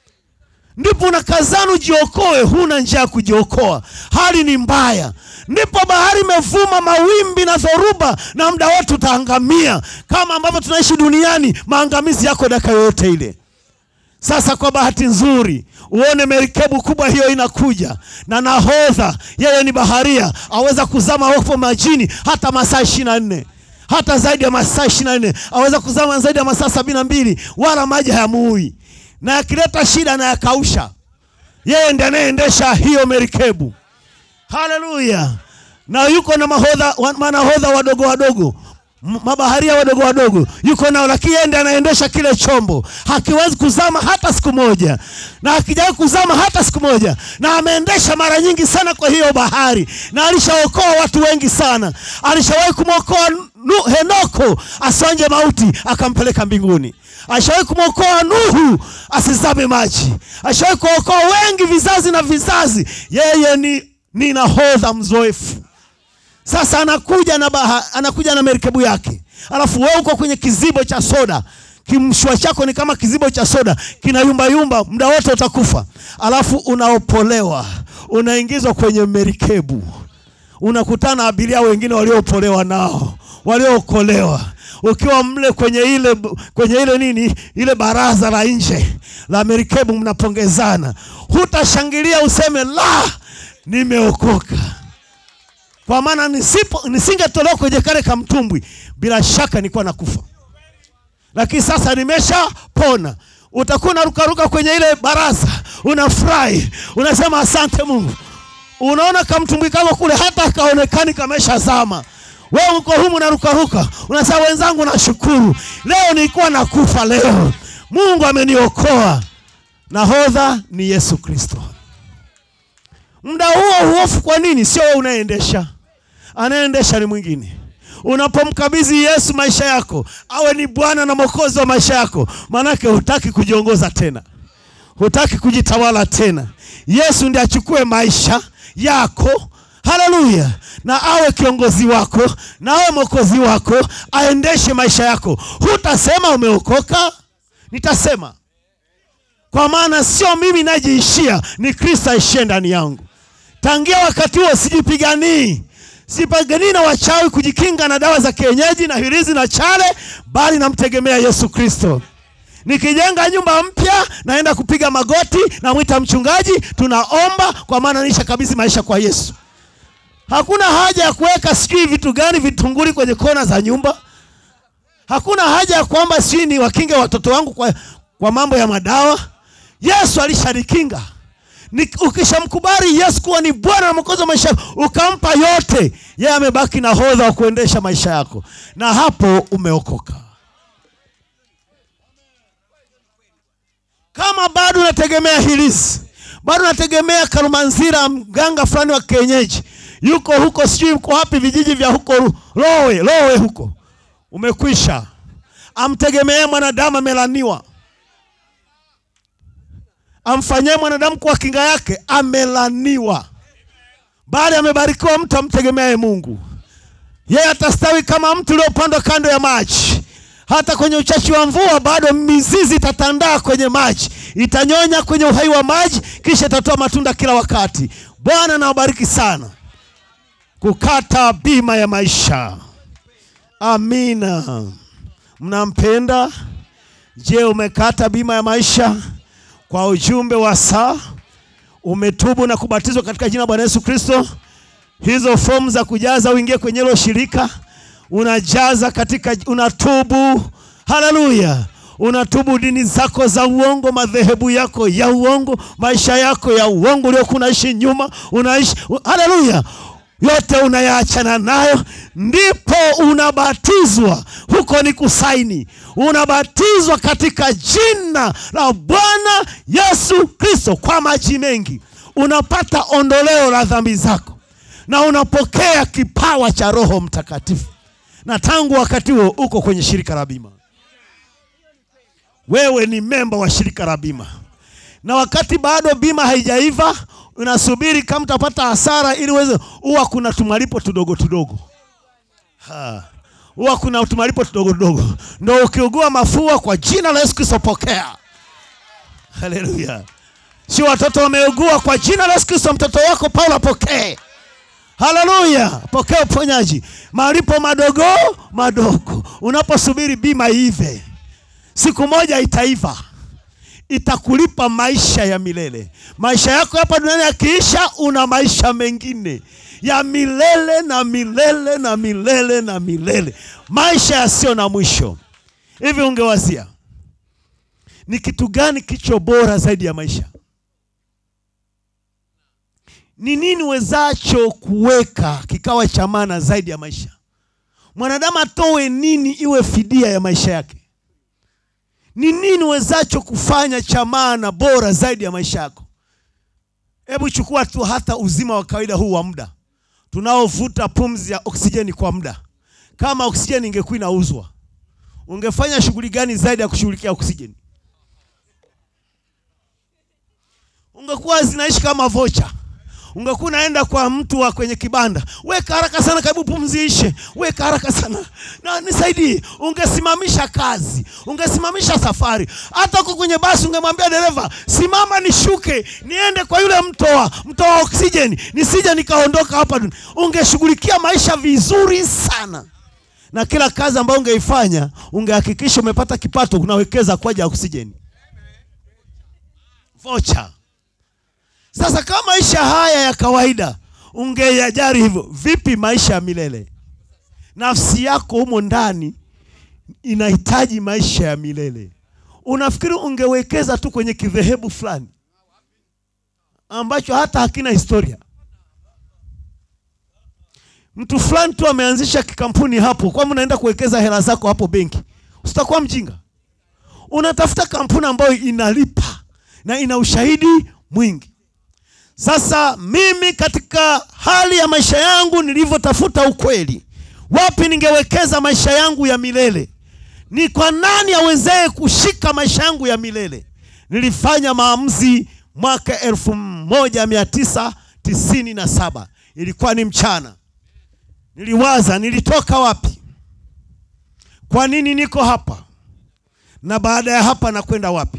Speaker 1: Ndipo unakazana ujiokoe, huna njia ya kujiokoa, hali ni mbaya. Ndipo bahari imevuma mawimbi na dhoruba, na muda wote utaangamia. Kama ambavyo tunaishi duniani, maangamizi yako dakika yoyote ile. Sasa kwa bahati nzuri, uone merikebu kubwa hiyo inakuja na nahodha, yeye ni baharia, aweza kuzama hapo majini hata masaa ishirini na nne hata zaidi ya masaa ishirini na nne aweza kuzama zaidi ya masaa sabini na mbili wala maji hayamuui na yakileta shida na yakausha. Yeye ndiye anayeendesha hiyo merikebu. Haleluya! Na yuko na mahodha, manahodha wadogo wadogo, mabaharia wadogo wadogo yuko nao, lakini yeye ndiye anaendesha kile chombo. Hakiwezi kuzama hata siku moja, na hakijawahi kuzama hata siku moja, na ameendesha mara nyingi sana kwa hiyo bahari, na alishaokoa watu wengi sana. Alishawahi kumwokoa Henoko asonje mauti, akampeleka mbinguni. Ashawahi kumwokoa Nuhu asizame maji. Ashawahi kuokoa wengi vizazi na vizazi. Yeye ni, ni nahodha mzoefu. Sasa anakuja na baha, anakuja na merikebu yake, alafu wewe uko kwenye kizibo cha soda. Kimshwa chako ni kama kizibo cha soda, kina yumba yumba, muda wote utakufa. Alafu unaopolewa, unaingizwa kwenye merikebu, unakutana abiria wengine walioopolewa nao waliookolewa
Speaker 2: ukiwa mle kwenye ile kwenye ile nini ile baraza la nje la merikebu mnapongezana hutashangilia useme la nimeokoka kwa maana nisipo nisingetolewa kwenye kale kamtumbwi bila shaka nilikuwa nakufa lakini sasa nimeshapona utakuwa unarukaruka kwenye ile baraza unafurahi unasema asante mungu unaona kamtumbwi kako kule hata kaonekani kameshazama wewe uko humu narukaruka unasema wenzangu nashukuru leo nilikuwa nakufa leo mungu ameniokoa nahodha ni yesu kristo muda huo huofu kwa nini sio wewe unayeendesha anayeendesha ni mwingine unapomkabidhi yesu maisha yako awe ni bwana na mwokozi wa maisha yako maanake hutaki kujiongoza tena hutaki kujitawala tena yesu ndi achukue maisha yako haleluya na awe kiongozi wako na awe mwokozi wako aendeshe maisha yako hutasema umeokoka nitasema kwa maana sio mimi najiishia ni kristo aishie ndani yangu tangia wakati huo sijipiganii sipiganii na wachawi kujikinga na dawa za kienyeji na hirizi na chale bali namtegemea yesu kristo nikijenga nyumba mpya naenda kupiga magoti namwita mchungaji tunaomba kwa maana nisha kabidhi maisha kwa yesu hakuna haja ya kuweka sijui vitu gani vitunguri kwenye kona za nyumba hakuna haja ya kwamba sijui ni wakinge watoto wangu kwa, kwa mambo ya madawa yesu alishanikinga Ni- ukishamkubali yesu kuwa ni bwana na mwokozi wa maisha yako ukampa yote yeye amebaki na hodha wa kuendesha maisha yako na hapo umeokoka kama bado unategemea hilizi bado unategemea karumanzira mganga fulani wa kienyeji yuko huko sijui uko wapi vijiji vya huko Ru- lowe lowe huko umekwisha amtegemee mwanadamu amelaniwa amfanyie mwanadamu kuwa kinga yake amelaniwa bali amebarikiwa mtu amtegemeaye mungu yeye atastawi kama mtu uliopandwa kando ya maji hata kwenye uchachi wa mvua bado mizizi itatandaa kwenye maji itanyonya kwenye uhai wa maji kisha itatoa matunda kila wakati bwana nawabariki sana kukata bima ya maisha amina mnampenda je umekata bima ya maisha kwa ujumbe wa saa umetubu na kubatizwa katika jina la bwana yesu kristo hizo fomu za kujaza uingie kwenye hilo shirika unajaza katika unatubu haleluya unatubu dini zako za uongo madhehebu yako ya uongo maisha yako ya uongo uliokuwa unaishi nyuma unaishi haleluya yote unayaachana nayo ndipo unabatizwa huko ni kusaini unabatizwa katika jina la bwana yesu kristo kwa maji mengi unapata ondoleo la dhambi zako na unapokea kipawa cha roho mtakatifu na tangu wakati huo uko kwenye shirika la bima wewe ni memba wa shirika la bima na wakati bado bima haijaiva unasubiri kama utapata hasara ili uweze huwa kuna tumalipo tudogo tudogo Ha. huwa kuna tumalipo tudogo tudogo ndo ukiugua mafua kwa jina la yesu kristo pokea haleluya si watoto wameugua kwa jina la yesu kristo mtoto wako paulo apokee haleluya pokea uponyaji malipo madogo madogo unaposubiri bima ive siku moja itaiva itakulipa maisha ya milele maisha yako hapa duniani yakiisha una maisha mengine ya milele na milele na milele na milele maisha yasiyo na mwisho hivi ungewazia ni kitu gani kicho bora zaidi ya maisha ni nini wezacho kuweka kikawa cha maana zaidi ya maisha mwanadamu atoe nini iwe fidia ya maisha yake ni nini wezacho kufanya cha maana bora zaidi ya maisha yako hebu chukua tu hata uzima wa kawaida huu wa muda tunaovuta pumzi ya oksijeni kwa muda kama oksijeni ingekuwa inauzwa ungefanya shughuli gani zaidi ya kushughulikia oksijeni ungekuwa zinaishi kama vocha ungekuwa unaenda kwa mtu wa kwenye kibanda weka haraka sana karibu pumziishe weka haraka sana na nisaidie ungesimamisha kazi ungesimamisha safari hata uko kwenye basi ungemwambia dereva simama nishuke niende kwa yule mtoa mtoa oksijeni nisije nikaondoka hapa duni- ungeshughulikia maisha vizuri sana na kila kazi ambayo ungeifanya ungehakikisha umepata kipato unawekeza kwa ajili ya oksijeni vocha sasa kama maisha haya ya kawaida ungeyajari hivyo vipi maisha ya milele nafsi yako humo ndani inahitaji maisha ya milele unafikiri ungewekeza tu kwenye kidhehebu fulani ambacho hata hakina historia mtu fulani tu ameanzisha kikampuni hapo kwamba unaenda kuwekeza hela zako hapo benki usitakuwa mjinga unatafuta kampuni ambayo inalipa na ina ushahidi mwingi sasa mimi katika hali ya maisha yangu nilivyotafuta ukweli wapi ningewekeza maisha yangu ya milele ni kwa nani awezee kushika maisha yangu ya milele nilifanya maamuzi mwaka elfu moja mia tisa tisini na saba ilikuwa ni mchana niliwaza nilitoka wapi kwa nini niko hapa na baada ya hapa nakwenda wapi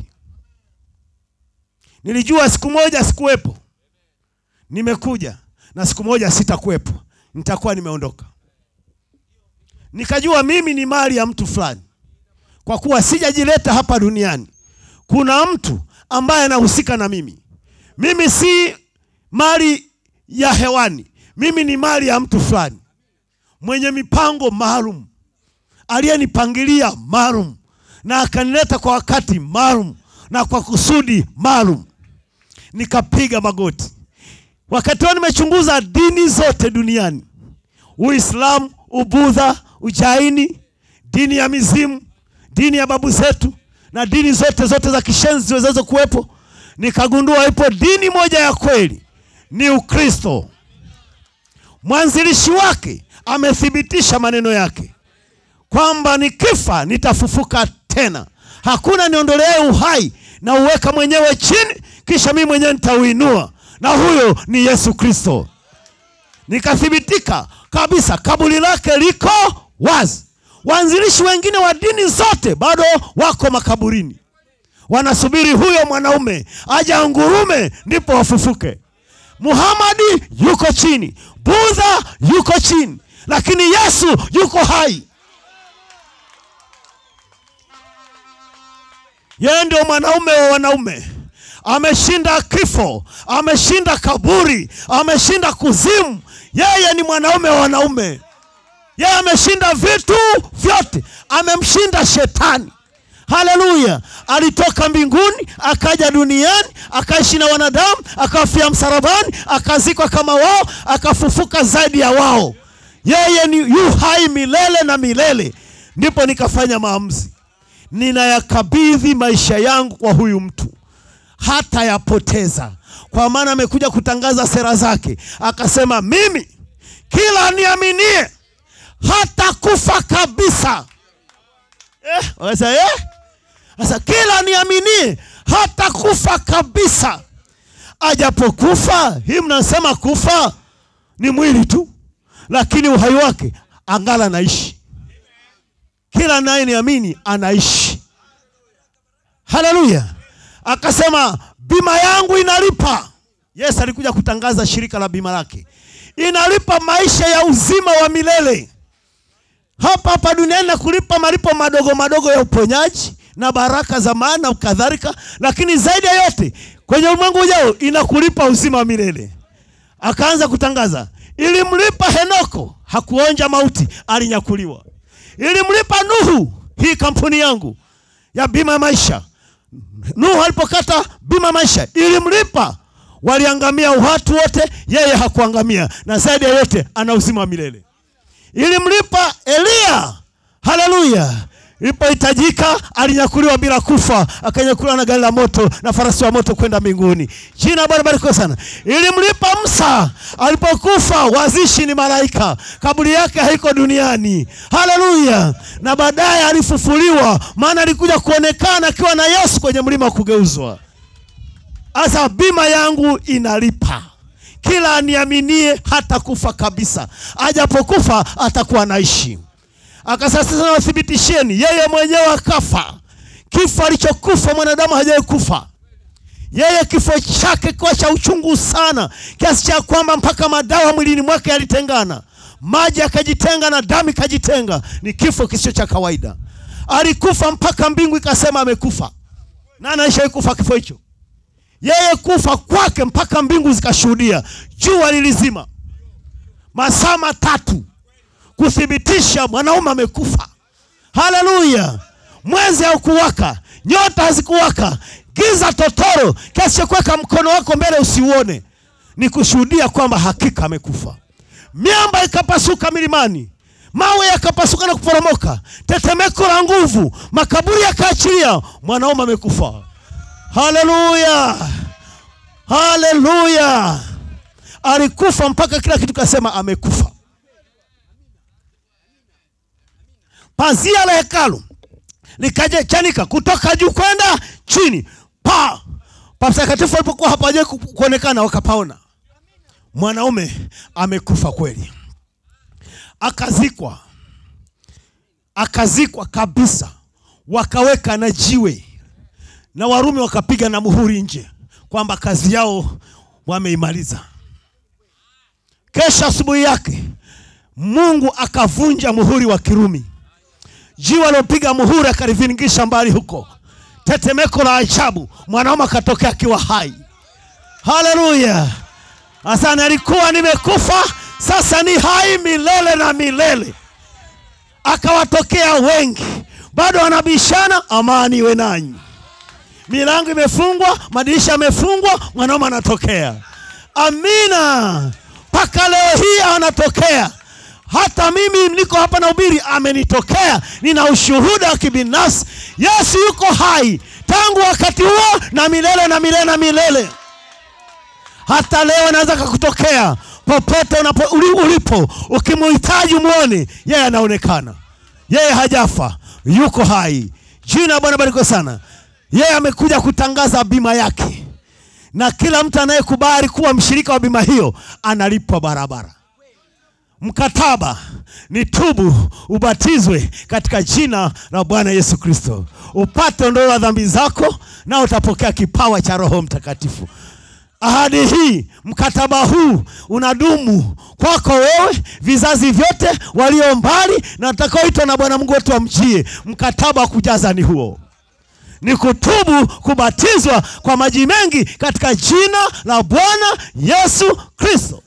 Speaker 2: nilijua siku moja sikuwepo nimekuja na siku moja sitakuwepo nitakuwa nimeondoka nikajua mimi ni mali ya mtu fulani kwa kuwa sijajileta hapa duniani kuna mtu ambaye anahusika na mimi mimi si mali ya hewani mimi ni mali ya mtu fulani mwenye mipango maalum aliyenipangilia maalum na akanileta kwa wakati maalum na kwa kusudi maalum nikapiga magoti wakati huo nimechunguza dini zote duniani uislamu ubudha ujaini dini ya mizimu dini ya babu zetu na dini zote zote za kishenzi ziwezazo kuwepo nikagundua ipo dini moja ya kweli ni ukristo mwanzilishi wake amethibitisha maneno yake kwamba nikifa nitafufuka tena hakuna niondolee uhai na uweka mwenyewe chini kisha mimi mwenyewe nitauinua na huyo ni yesu kristo nikathibitika kabisa kaburi lake liko wazi waanzilishi wengine wa dini zote bado wako makaburini wanasubiri huyo mwanaume aje angurume ndipo wafufuke muhamadi yuko chini budha yuko chini lakini yesu yuko hai yeye ndio mwanaume wa wanaume ameshinda kifo ameshinda kaburi ameshinda kuzimu yeye ni mwanaume wa wanaume yeye ameshinda vitu vyote amemshinda shetani haleluya alitoka mbinguni akaja duniani akaishi na wanadamu akafia msalabani akazikwa kama wao akafufuka zaidi ya wao yeye ni yu hai milele na milele ndipo nikafanya maamuzi ninayakabidhi maisha yangu kwa huyu mtu hata yapoteza kwa maana amekuja kutangaza sera zake akasema mimi kila niaminie hata kufa kabisa eh, wakasema, eh? Sasa kila niaminie hata kufa kabisa ajapokufa hii mnasema kufa ni mwili tu lakini uhai wake angala anaishi kila naye niamini anaishi haleluya akasema bima yangu inalipa yesu alikuja kutangaza shirika la bima lake inalipa maisha ya uzima wa milele hapa hapa duniani na kulipa malipo madogo madogo ya uponyaji na baraka za maana kadhalika lakini zaidi ya yote kwenye ulimwengu ujao inakulipa uzima wa milele akaanza kutangaza ilimlipa henoko hakuonja mauti alinyakuliwa ilimlipa nuhu hii kampuni yangu ya bima ya maisha nuhu alipokata bima maisha ilimlipa waliangamia watu wote yeye hakuangamia na zaidi ya yote ana uzima wa milele ilimlipa eliya haleluya ilipohitajika alinyakuliwa bila kufa akanyakuliwa na gari la moto na farasi wa moto kwenda mbinguni jina bwana barikiwa sana ilimlipa msa alipokufa wazishi ni malaika kaburi yake haiko duniani haleluya na baadaye alifufuliwa maana alikuja kuonekana akiwa na yesu kwenye mlima wa kugeuzwa sasa bima yangu inalipa kila aniaminie hata kufa kabisa ajapokufa atakuwa naishi akasasa nawathibitisheni yeye mwenyewe akafa kifo alichokufa mwanadamu hajawahi kufa yeye kifo chake kiwa cha uchungu sana kiasi cha kwamba mpaka madawa mwilini mwake yalitengana maji yakajitenga na damu ikajitenga. Ni kifo kisicho cha kawaida. Alikufa mpaka mbingu ikasema amekufa. Nani alishawahi kufa kifo hicho? Yeye kufa kwake mpaka mbingu zikashuhudia. Jua lilizima masaa matatu kuthibitisha mwanaume amekufa. Haleluya! Mwezi haukuwaka, nyota hazikuwaka, giza totoro kiasi cha kuweka mkono wako mbele usiuone, ni kushuhudia kwamba hakika amekufa. Miamba ikapasuka milimani, mawe yakapasuka na kuporomoka, tetemeko la nguvu, makaburi yakaachilia, mwanaume amekufa. Haleluya, haleluya! Alikufa mpaka kila kitu kasema amekufa. Pazia la hekalu likaja chanika kutoka juu kwenda chini, pa patakatifu alipokuwa hapaja kuonekana, wakapaona mwanaume amekufa kweli, akazikwa, akazikwa kabisa, wakaweka na jiwe, na Warumi wakapiga na muhuri nje kwamba kazi yao wameimaliza. Kesha asubuhi yake Mungu akavunja muhuri wa Kirumi, jiwe alopiga muhuri akalivingisha mbali huko, tetemeko la ajabu, mwanaume akatokea akiwa hai. Haleluya! Asante, alikuwa nimekufa, sasa ni hai milele na milele. Akawatokea wengi, bado wanabishana, amani iwe nanyi. Milango imefungwa, madirisha yamefungwa, mwanaume anatokea. Amina, mpaka leo hii anatokea. Hata mimi niko hapa na ubiri, amenitokea. Nina ushuhuda wa kibinafsi, Yesu yuko hai tangu wakati huo na milele na milele na milele. Hata leo anaweza kakutokea popote unapo, uli- ulipo, ukimuhitaji umwone, yeye anaonekana, yeye hajafa, yuko hai. Jina la Bwana barikiwe sana. Yeye amekuja kutangaza bima yake, na kila mtu anayekubali kuwa mshirika wa bima hiyo analipwa barabara. Mkataba ni tubu, ubatizwe katika jina la Bwana Yesu Kristo, upate ondoleo la dhambi zako, na utapokea kipawa cha Roho Mtakatifu. Ahadi hii, mkataba huu unadumu kwako wewe, vizazi vyote, walio mbali na watakaoitwa na Bwana Mungu wetu wamjie. Mkataba wa kujaza ni huo ni kutubu, kubatizwa kwa maji mengi katika jina la Bwana Yesu Kristo,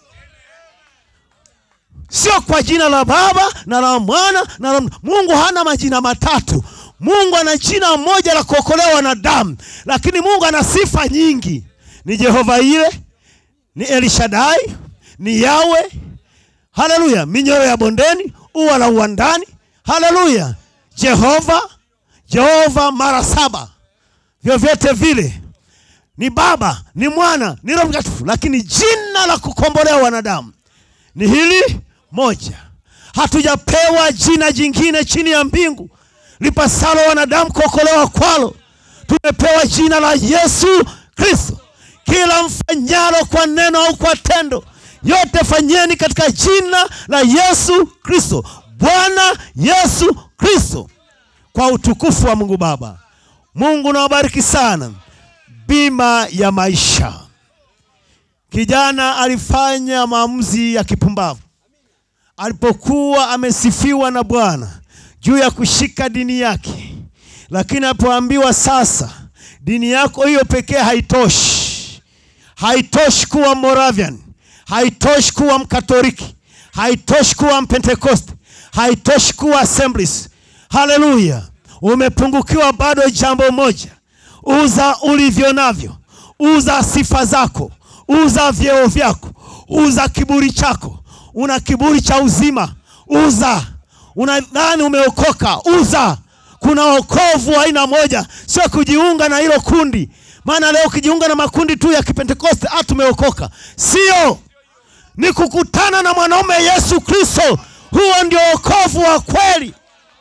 Speaker 2: sio kwa jina la Baba na la Mwana na la Mungu. Hana majina matatu. Mungu ana jina moja la kuokolea wanadamu, lakini Mungu ana sifa nyingi. Ni Jehova ile, ni Elishadai, ni Yawe. Haleluya! minyoro ya bondeni, ua la uwandani. Haleluya! Jehova Jehova mara saba, vyovyote vile ni Baba, ni Mwana, ni Roho Mtakatifu, lakini jina la kukombolea wanadamu ni hili moja. Hatujapewa jina jingine chini ya mbingu lipasalo wanadamu kuokolewa kwalo. Tumepewa jina la Yesu Kristo. Kila mfanyalo kwa neno au kwa tendo, yote fanyeni katika jina la Yesu Kristo, Bwana Yesu Kristo kwa utukufu wa Mungu Baba. Mungu nawabariki sana. Bima ya maisha. Kijana alifanya maamuzi ya kipumbavu alipokuwa amesifiwa na Bwana juu ya kushika dini yake, lakini alipoambiwa sasa, dini yako hiyo pekee haitoshi, haitoshi kuwa Moravian, haitoshi kuwa Mkatoliki, haitoshi kuwa Mpentekoste, haitoshi kuwa Assemblies. Haleluya! Umepungukiwa bado jambo moja. Uza ulivyo navyo, uza sifa zako, uza vyeo vyako, uza kiburi chako. Una kiburi cha uzima, uza. Unadhani umeokoka, uza. Kuna wokovu wa aina moja, sio kujiunga na hilo kundi. Maana leo ukijiunga na makundi tu ya Kipentekoste, ah, tumeokoka. Sio, ni kukutana na mwanaume Yesu Kristo. Huo ndio wokovu wa kweli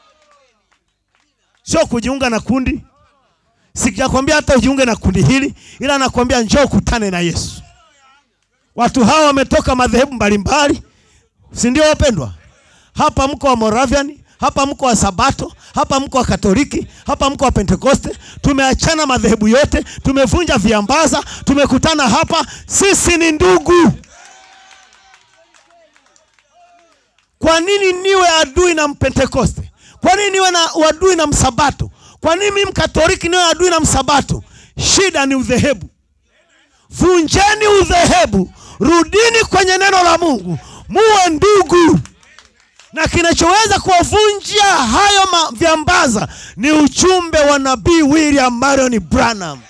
Speaker 2: sio kujiunga na kundi. Sijakwambia hata ujiunge na kundi hili, ila nakwambia njoo ukutane na Yesu. Watu hawa wametoka madhehebu mbalimbali, si ndio wapendwa? Hapa mko wa Moravian, hapa mko wa Sabato, hapa mko wa Katoliki, hapa mko wa Pentekoste. Tumeachana madhehebu yote, tumevunja viambaza, tumekutana hapa. Sisi ni ndugu. kwa nini niwe adui na mpentekoste kwa nini niwe na uadui na msabato kwa nini mimi mkatoliki niwe adui na msabato shida ni udhehebu vunjeni udhehebu rudini kwenye neno la mungu muwe ndugu na kinachoweza kuwavunja hayo ma- vyambaza ni ujumbe wa nabii william marion branham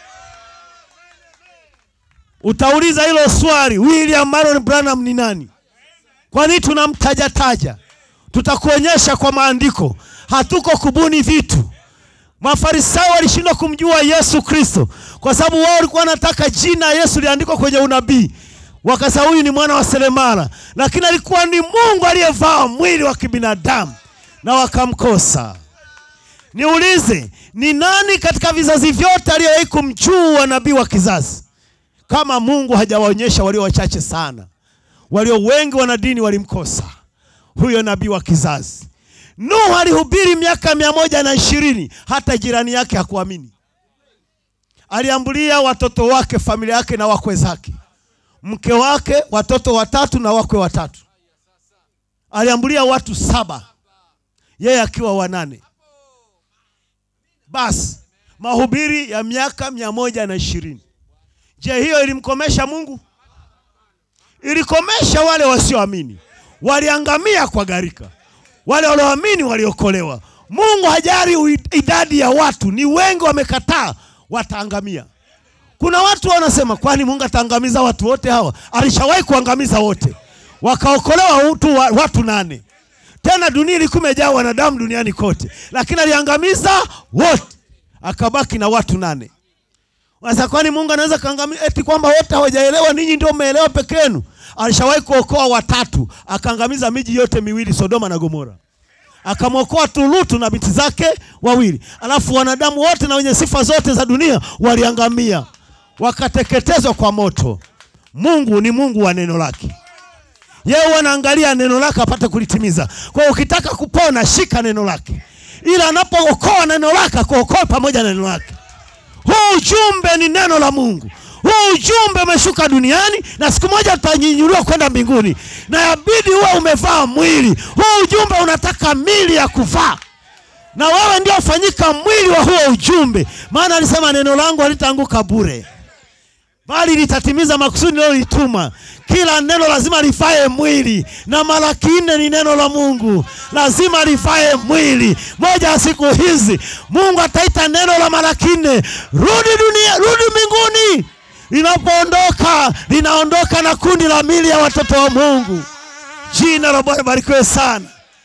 Speaker 2: utauliza hilo swali william marion branham ni nani kwa nini tunamtajataja tutakuonyesha kwa maandiko hatuko kubuni vitu mafarisayo walishindwa kumjua yesu kristo kwa sababu wao walikuwa wanataka jina ya yesu liandikwa kwenye unabii wakasa huyu ni mwana wa seremala lakini alikuwa ni mungu aliyevaa mwili wa kibinadamu na wakamkosa niulize ni nani katika vizazi vyote aliyewahi kumjua nabii wa kizazi kama mungu hajawaonyesha walio wachache sana walio wengi wana dini walimkosa huyo nabii wa kizazi nuhu alihubiri miaka mia moja na ishirini hata jirani yake hakuamini aliambulia watoto wake familia yake na wakwe zake mke wake watoto watatu na wakwe watatu aliambulia watu saba yeye akiwa wanane basi mahubiri ya miaka mia moja na ishirini je hiyo ilimkomesha mungu ilikomesha wale wasioamini waliangamia kwa gharika wale walioamini waliokolewa mungu hajari ui- idadi ya watu ni wengi wamekataa wataangamia kuna watu wanasema kwani mungu ataangamiza watu wote hawa alishawahi kuangamiza wote wakaokolewa tu wa- watu nane tena dunia ilikuwa imejaa wanadamu duniani kote lakini aliangamiza wote akabaki na watu nane sasa kwani mungu anaweza kaangamiza eti kwamba wote hawajaelewa ninyi ndio mmeelewa peke yenu alishawahi kuokoa watatu akaangamiza miji yote miwili sodoma na gomora akamwokoa tu lutu na binti zake wawili alafu wanadamu wote na wenye sifa zote za dunia waliangamia wakateketezwa kwa moto mungu ni mungu wa neno lake yeye huwa anaangalia neno lake apate kulitimiza kwa hiyo ukitaka kupona shika neno lake ila anapookoa neno lake akuokoe pamoja na neno lake huu ujumbe ni neno la mungu huu ujumbe umeshuka duniani na siku moja utanyinyuliwa kwenda mbinguni na yabidi huwe umevaa mwili huu ujumbe unataka mili ya kuvaa na wewe ndio ufanyika mwili wa huo ujumbe maana alisema neno langu halitaanguka bure bali litatimiza makusudi nilolituma kila neno lazima lifae mwili na malaki nne ni neno la mungu lazima lifae mwili moja ya siku hizi mungu ataita neno la malaki nne rudi dunia rudi mbinguni linapoondoka linaondoka na kundi la mili ya watoto wa mungu jina la bwana barikiwe sana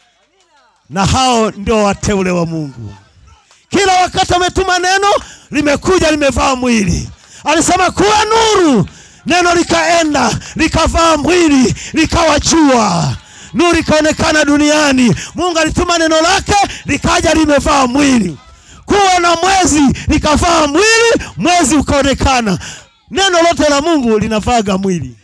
Speaker 2: na hao ndio wateule wa mungu kila wakati ametuma neno limekuja limevaa mwili alisema kuwa nuru neno likaenda likavaa mwili likawa jua nuru ikaonekana duniani mungu alituma neno lake likaja limevaa mwili kuwa na mwezi likavaa mwili mwezi ukaonekana neno lote la mungu linavaga mwili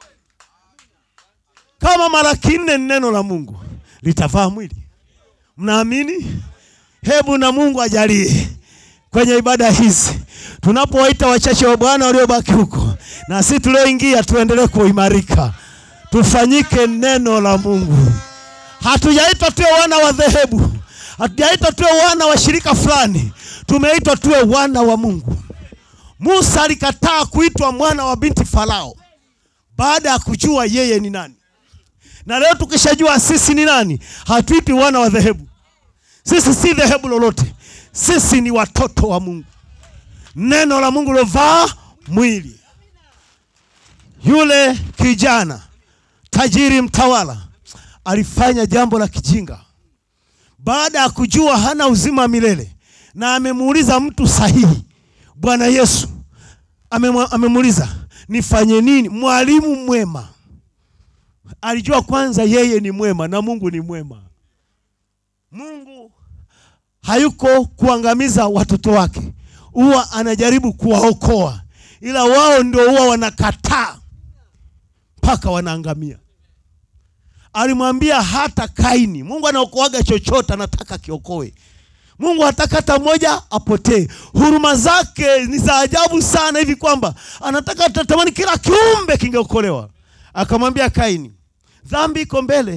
Speaker 2: kama mara kinne ni neno la mungu litavaa mwili mnaamini hebu na mungu ajalie kwenye ibada hizi tunapowaita wachache wa bwana waliobaki huko na si tulioingia tuendelee kuimarika tufanyike neno la mungu hatujaitwa tuwe wana wa dhehebu hatujaitwa tuwe wana wa shirika fulani tumeitwa tuwe wana wa mungu musa alikataa kuitwa mwana wa binti farao baada ya kujua yeye ni nani na leo tukishajua sisi ni nani hatuitwi wana wa dhehebu sisi si dhehebu lolote sisi ni watoto wa mungu neno la mungu lovaa mwili yule kijana tajiri mtawala alifanya jambo la kijinga baada ya kujua hana uzima wa milele na amemuuliza mtu sahihi bwana yesu amemwa- amemuuliza nifanye nini mwalimu mwema alijua kwanza yeye ni mwema na mungu ni mwema mungu hayuko kuangamiza watoto wake huwa anajaribu kuwaokoa ila wao ndio huwa wanakataa mpaka wanaangamia alimwambia hata kaini mungu anaokoaga chochote anataka kiokoe mungu hataka hata mmoja apotee huruma zake ni za ajabu sana hivi kwamba anataka tatamani kila kiumbe kingeokolewa akamwambia kaini dhambi iko mbele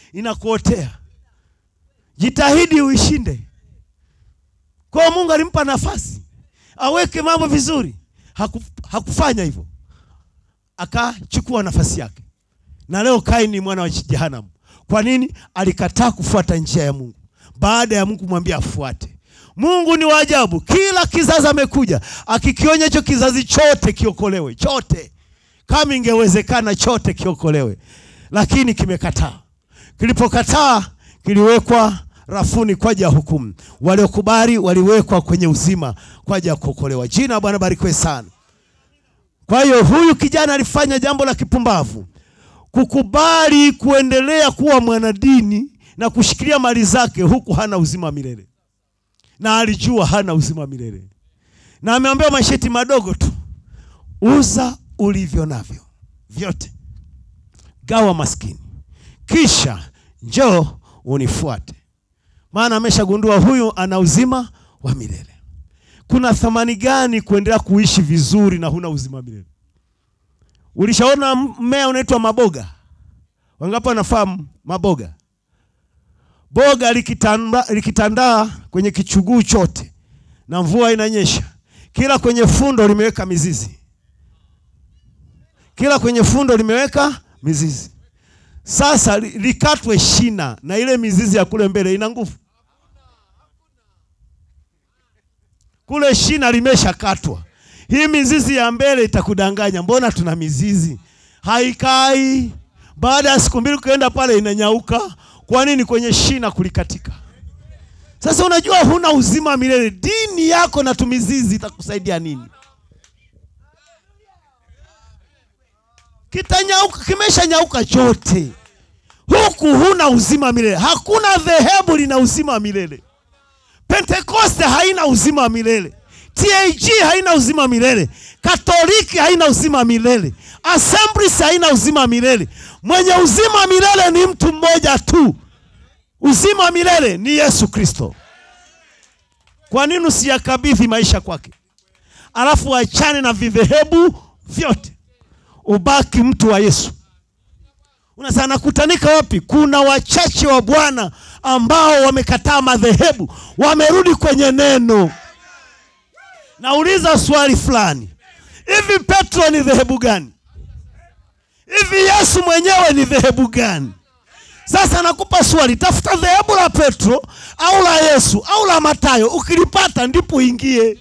Speaker 2: inakuotea. Jitahidi uishinde. Kwa hiyo Mungu alimpa nafasi aweke mambo vizuri, Haku, hakufanya hivyo, akachukua nafasi yake, na leo Kaini ni mwana wa jehanamu. Kwa nini? Alikataa kufuata njia ya Mungu baada ya Mungu kumwambia afuate. Mungu ni wa ajabu, kila kizazi amekuja akikionya hicho kizazi chote kiokolewe, chote kama ingewezekana chote kiokolewe, lakini kimekataa. Kilipokataa kiliwekwa rafuni kwa ajili ya hukumu. Waliokubali waliwekwa kwenye uzima kwa ajili ya kuokolewa. Jina la Bwana barikiwe sana. Kwa hiyo huyu kijana alifanya jambo la kipumbavu, kukubali kuendelea kuwa mwanadini na kushikilia mali zake huku hana uzima wa milele, na alijua hana uzima wa milele, na ameambiwa masheti madogo tu, uza ulivyo navyo vyote, gawa maskini, kisha njoo unifuate. Maana ameshagundua huyu ana uzima wa milele. Kuna thamani gani kuendelea kuishi vizuri na huna uzima wa milele? Ulishaona mmea unaitwa maboga? Wangapi wanafahamu maboga? Boga likitanda, likitandaa kwenye kichuguu chote na mvua inanyesha, kila kwenye fundo limeweka mizizi, kila kwenye fundo limeweka mizizi. Sasa li- likatwe shina na ile mizizi ya kule mbele ina nguvu. Kule shina limeshakatwa, hii mizizi ya mbele itakudanganya. Mbona tuna mizizi haikai? Baada ya siku mbili ukienda pale inanyauka. Kwa nini? Kwenye shina kulikatika. Sasa unajua huna uzima wa milele, dini yako na tumizizi itakusaidia nini? Kitanyauka, kimeshanyauka chote, huku huna uzima wa milele. Hakuna dhehebu lina uzima wa milele. Pentekoste haina uzima wa milele. TAG haina uzima wa milele. Katoliki haina uzima wa milele. Assemblies haina uzima wa milele. Mwenye uzima wa milele ni mtu mmoja tu. Uzima wa milele ni Yesu Kristo. Kwa nini usiyakabidhi maisha kwake, alafu achane na vidhehebu vyote, ubaki mtu wa Yesu? Unasema nakutanika wapi? Kuna wachache wa Bwana ambao wamekataa madhehebu, wamerudi kwenye neno. Nauliza swali fulani, hivi Petro ni dhehebu gani? Hivi Yesu mwenyewe ni dhehebu gani? Sasa nakupa swali, tafuta dhehebu la Petro au la Yesu au la Matayo. Ukilipata ndipo uingie.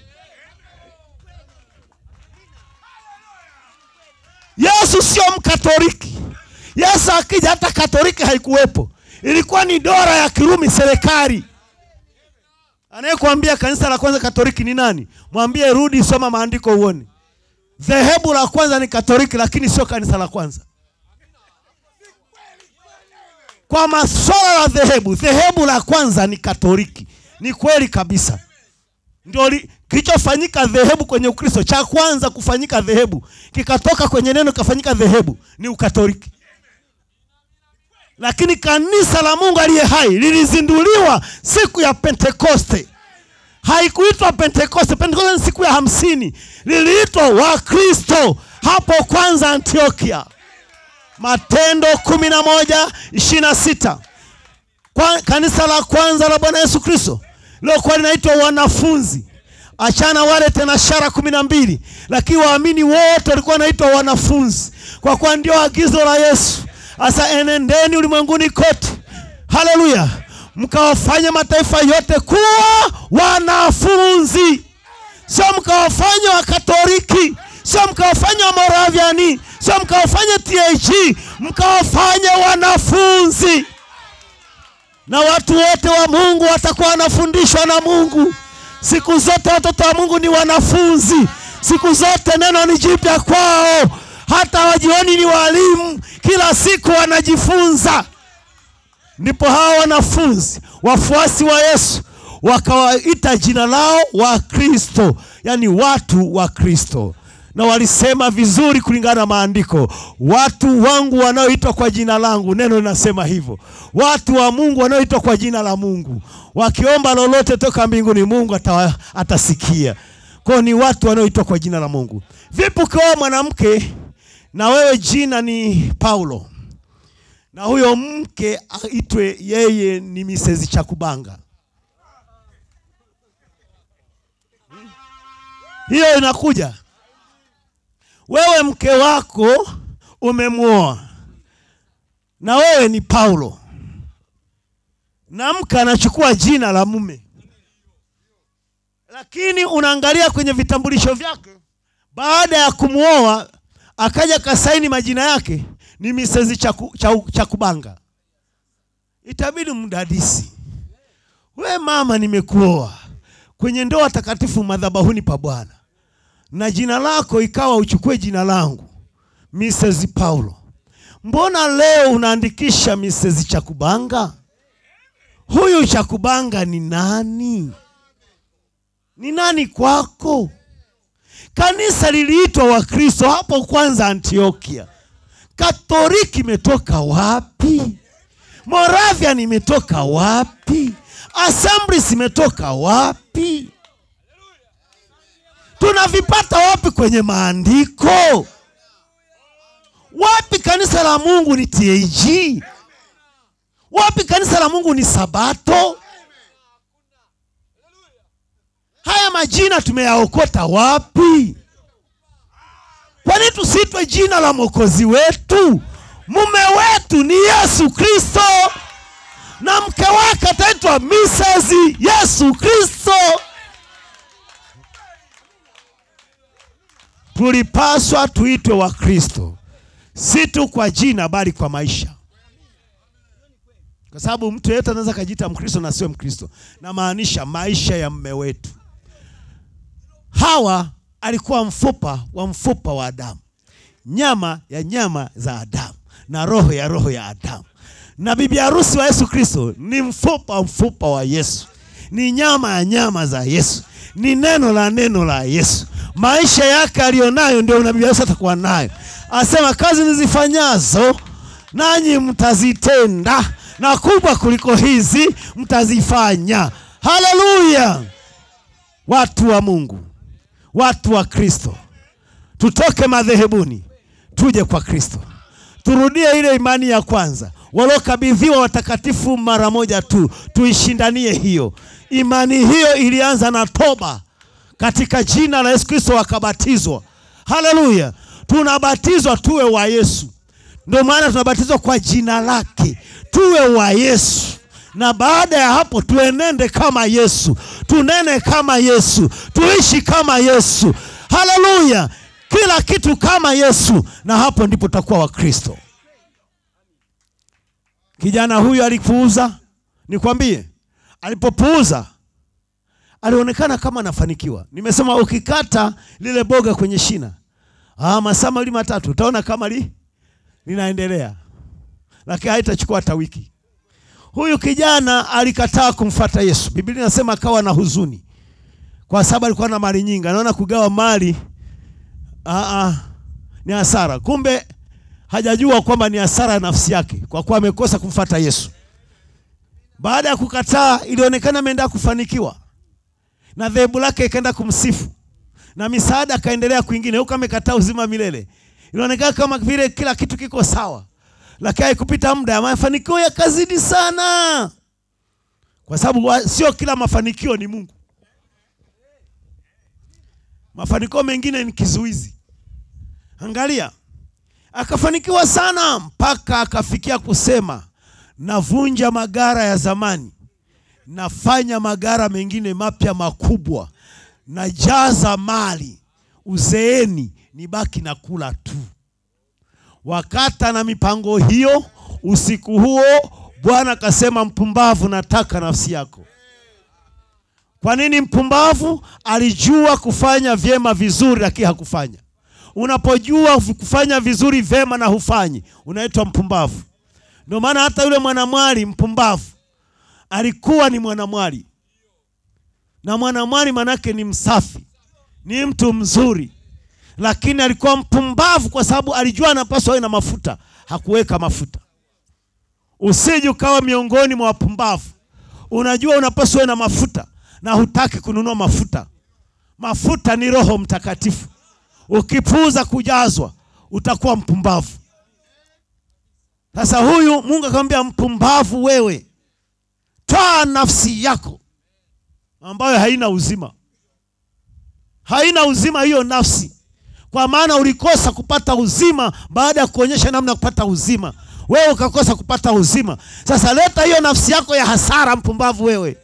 Speaker 2: Yesu sio Mkatoliki. Yesu akija, hata Katoliki haikuwepo, ilikuwa ni dola ya Kirumi, serikali. Anayekwambia kanisa la kwanza Katoliki ni nani? Mwambie rudi, soma maandiko uone. Dhehebu la kwanza ni Katoliki, lakini sio kanisa la kwanza. Kwa masuala ya dhehebu, dhehebu la kwanza ni Katoliki. Ni kweli kabisa, ndio li- kilichofanyika dhehebu kwenye Ukristo. Cha kwanza kufanyika dhehebu, kikatoka kwenye neno kafanyika dhehebu, ni Ukatoliki. Lakini kanisa la Mungu aliye hai lilizinduliwa siku ya Pentekoste. Haikuitwa Pentekoste. Pentekoste ni siku ya hamsini, liliitwa Wakristo hapo kwanza Antiokia. Matendo kumi na moja ishirini na sita kwa kanisa la kwanza la Bwana Yesu Kristo lilokuwa linaitwa wanafunzi. Achana wale tena shara kumi na mbili, lakini waamini wote walikuwa wanaitwa wanafunzi, kwa kuwa ndio agizo la Yesu. Asa enendeni ulimwenguni kote, haleluya, mkawafanya mataifa yote kuwa wanafunzi sio mkawafanya Wakatoliki, sio mkawafanya Wamoraviani, sio mkawafanya TAG, mkawafanya wanafunzi. Na watu wote wa Mungu watakuwa wanafundishwa na Mungu siku zote. Watoto wa Mungu ni wanafunzi siku zote, neno ni jipya kwao, hata wajioni ni walimu, kila siku wanajifunza. Ndipo hawa wanafunzi wafuasi wa Yesu wakawaita jina lao wa Kristo, yaani watu wa Kristo, na walisema vizuri kulingana na maandiko, watu wangu wanaoitwa kwa jina langu. Neno linasema hivyo, watu wa Mungu wanaoitwa kwa jina la Mungu, wakiomba lolote toka mbinguni, Mungu atawa, atasikia. Kwao ni watu wanaoitwa kwa jina la Mungu. Vipi ukiwa mwanamke na wewe jina ni Paulo na huyo mke aitwe yeye ni Mrs. Chakubanga. Hiyo inakuja. Wewe mke wako umemwoa na wewe ni Paulo, na mke anachukua jina la mume, lakini unaangalia kwenye vitambulisho vyake, baada ya kumwoa akaja kasaini majina yake ni Mrs. Chaku, Chaku, Chakubanga. Itabidi mdadisi, we mama, nimekuoa kwenye ndoa takatifu madhabahuni pa Bwana, na jina lako ikawa uchukue jina langu Mrs. Paulo. Mbona leo unaandikisha Mrs. Chakubanga? Huyu Chakubanga ni nani? Ni nani kwako? Kanisa liliitwa Wakristo hapo kwanza Antiokia. Katoliki imetoka wapi? Moravian imetoka wapi? Assemblies imetoka wapi? Tunavipata wapi kwenye maandiko? Wapi kanisa la Mungu ni TAG? Wapi kanisa la Mungu ni Sabato? Haya majina tumeyaokota wapi? Kwa nini tusiitwe jina la mwokozi wetu? Mume wetu ni Yesu Kristo na mke wake ataitwa Mrs. Yesu Kristo. Tulipaswa tuitwe wa Kristo, si tu kwa jina, bali kwa maisha, kwa sababu mtu yeyote anaweza akajiita Mkristo na sio Mkristo. Namaanisha maisha ya mme wetu. Hawa alikuwa mfupa wa mfupa wa Adamu, nyama ya nyama za Adamu na roho ya roho ya Adamu. Na bibi harusi wa Yesu Kristo ni mfupa wa mfupa wa Yesu, ni nyama ya nyama za Yesu, ni neno la neno la Yesu. Maisha yake aliyonayo ndio na bibi harusi atakuwa nayo. Asema kazi nizifanyazo nanyi mtazitenda, na kubwa kuliko hizi mtazifanya. Haleluya! Watu wa Mungu, watu wa Kristo, tutoke madhehebuni tuje kwa Kristo, turudie ile imani ya kwanza waliokabidhiwa watakatifu mara moja tu, tuishindanie hiyo imani. Hiyo ilianza na toba katika jina la Yesu Kristo, wakabatizwa. Haleluya! Tunabatizwa tuwe wa Yesu, ndio maana tunabatizwa kwa jina lake, tuwe wa Yesu na baada ya hapo tuenende kama Yesu, tunene kama Yesu, tuishi kama Yesu. Haleluya, kila kitu kama Yesu, na hapo ndipo tutakuwa Wakristo. Kijana huyu alipuuza, nikwambie, alipopuuza alionekana kama anafanikiwa. Nimesema ukikata lile boga kwenye shina, ah, masaa mawili matatu utaona kama li, linaendelea, lakini haitachukua hata wiki. Huyu kijana alikataa kumfata Yesu. Biblia inasema akawa na huzuni kwa sababu alikuwa na mali nyingi. Anaona kugawa mali aa, ni hasara. Kumbe hajajua kwamba ni hasara ya nafsi yake kwa kuwa amekosa kumfata Yesu. Baada ya kukataa, ilionekana ameenda kufanikiwa na dhehebu lake ikaenda kumsifu na misaada akaendelea kwingine, huko amekataa uzima milele. Ilionekana kama vile kila kitu kiko sawa lakini haikupita muda, mafanikio yakazidi sana, kwa sababu sio kila mafanikio ni Mungu. Mafanikio mengine ni kizuizi. Angalia, akafanikiwa sana mpaka akafikia kusema, navunja magara ya zamani, nafanya magara mengine mapya makubwa, najaza mali, uzeeni nibaki na kula tu wakata na mipango hiyo. Usiku huo Bwana akasema, mpumbavu, nataka nafsi yako. Kwa nini mpumbavu? Alijua kufanya vyema vizuri, lakini hakufanya. Unapojua kufanya vizuri vyema na hufanyi, unaitwa mpumbavu. Ndio maana hata yule mwanamwali mpumbavu alikuwa ni mwanamwali, na mwanamwali manake ni msafi, ni mtu mzuri lakini alikuwa mpumbavu kwa sababu alijua anapaswa awe na mafuta, hakuweka mafuta. Usije ukawa miongoni mwa wapumbavu. Unajua unapaswa uwe na mafuta na hutaki kununua mafuta. Mafuta ni Roho Mtakatifu. Ukipuuza kujazwa, utakuwa mpumbavu. Sasa huyu Mungu akamwambia, mpumbavu wewe, twaa nafsi yako ambayo haina uzima, haina uzima hiyo nafsi, kwa maana ulikosa kupata uzima baada ya kuonyesha namna ya kupata uzima, wewe ukakosa kupata uzima. Sasa leta hiyo nafsi yako ya hasara, mpumbavu wewe.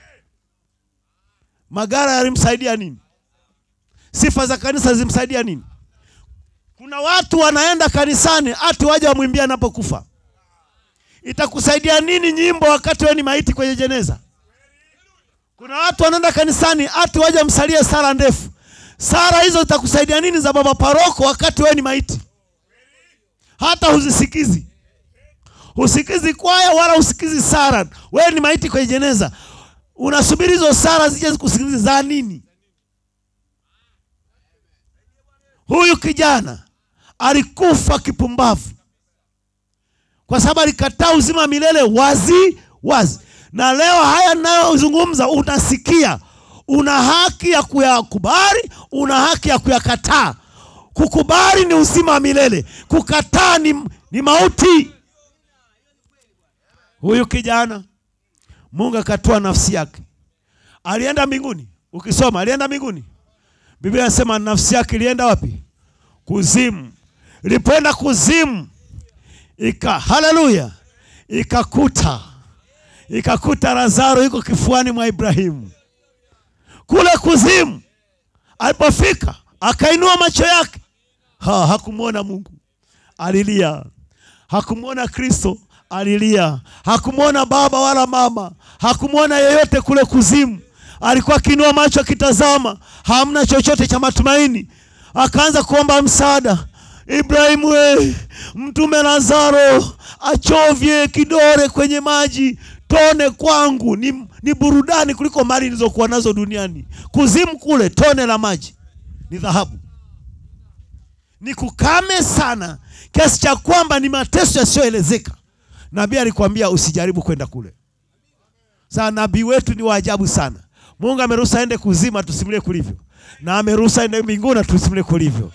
Speaker 2: Magara yalimsaidia nini? Sifa za kanisa zimsaidia nini? Kuna watu wanaenda kanisani ati waje wamwimbia anapokufa. Itakusaidia nini nyimbo wakati wewe ni maiti kwenye jeneza? Kuna watu wanaenda kanisani ati waje msalie sala ndefu. Sala hizo zitakusaidia nini za baba paroko wakati wewe ni maiti? Hata huzisikizi. Husikizi kwaya wala husikizi sala. Wewe ni maiti kwenye jeneza. Unasubiri hizo sala zije zikusikilize za nini? Huyu kijana alikufa kipumbavu kwa sababu alikataa uzima wa milele wazi wazi. Na leo haya ninayozungumza unasikia, una haki ya kuyakubali, una haki ya kuyakataa. Kukubali ni uzima wa milele, kukataa ni, ni mauti. Huyu kijana Mungu akatoa nafsi yake, alienda mbinguni. Ukisoma alienda mbinguni, Biblia inasema nafsi yake ilienda wapi? Kuzimu. Ilipoenda kuzimu, ika haleluya, ikakuta ikakuta Lazaro yuko kifuani mwa Ibrahimu kule kuzimu. Alipofika akainua macho yake, ha, hakumwona Mungu, alilia. Hakumwona Kristo, alilia. Hakumwona baba wala mama, hakumwona yeyote kule kuzimu. Alikuwa akiinua macho akitazama, hamna chochote cha matumaini. Akaanza kuomba msaada. Ibrahimu, we mtume Lazaro achovye kidore kwenye maji tone kwangu, ni, ni burudani kuliko mali nilizokuwa nazo duniani. Kuzimu kule tone la maji ni dhahabu, ni kukame sana kiasi cha kwamba ni mateso yasiyoelezeka. Nabii alikwambia usijaribu kwenda kule. Sasa nabii wetu ni wa ajabu sana. Mungu ameruhusu aende kuzima, tusimulie kulivyo, na ameruhusu aende mbinguni, tusimulie kulivyo.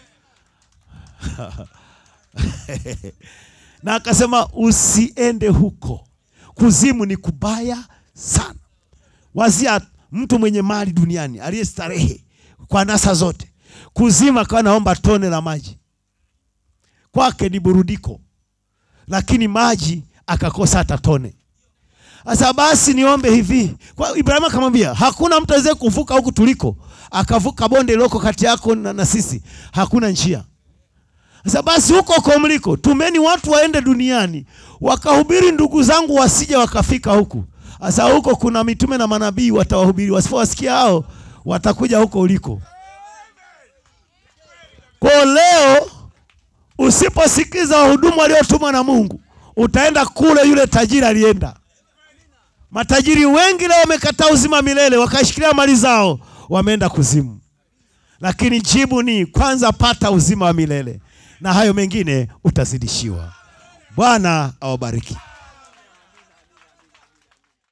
Speaker 2: na akasema usiende huko, kuzimu ni kubaya sana. Wazia mtu mwenye mali duniani aliyestarehe kwa nasa zote, kuzimu akawa naomba tone la maji, kwake ni burudiko, lakini maji akakosa hata tone. Sasa basi niombe hivi kwa Ibrahimu akamwambia, hakuna mtu aweze kuvuka huku tuliko, akavuka bonde liloko kati yako na, na sisi, hakuna njia. Sasa basi huko huko mliko, tumeni watu waende duniani wakahubiri, ndugu zangu wasije wakafika huku. Sasa huko kuna mitume na manabii watawahubiri, wasipowasikia hao watakuja huko uliko. Kwa leo usiposikiza wahudumu waliotumwa na Mungu, utaenda kule yule tajiri alienda. Matajiri wengi leo wamekataa uzima milele, wakashikilia mali zao, wameenda kuzimu. Lakini jibu ni kwanza, pata uzima wa milele na hayo mengine utazidishiwa. Bwana awabariki.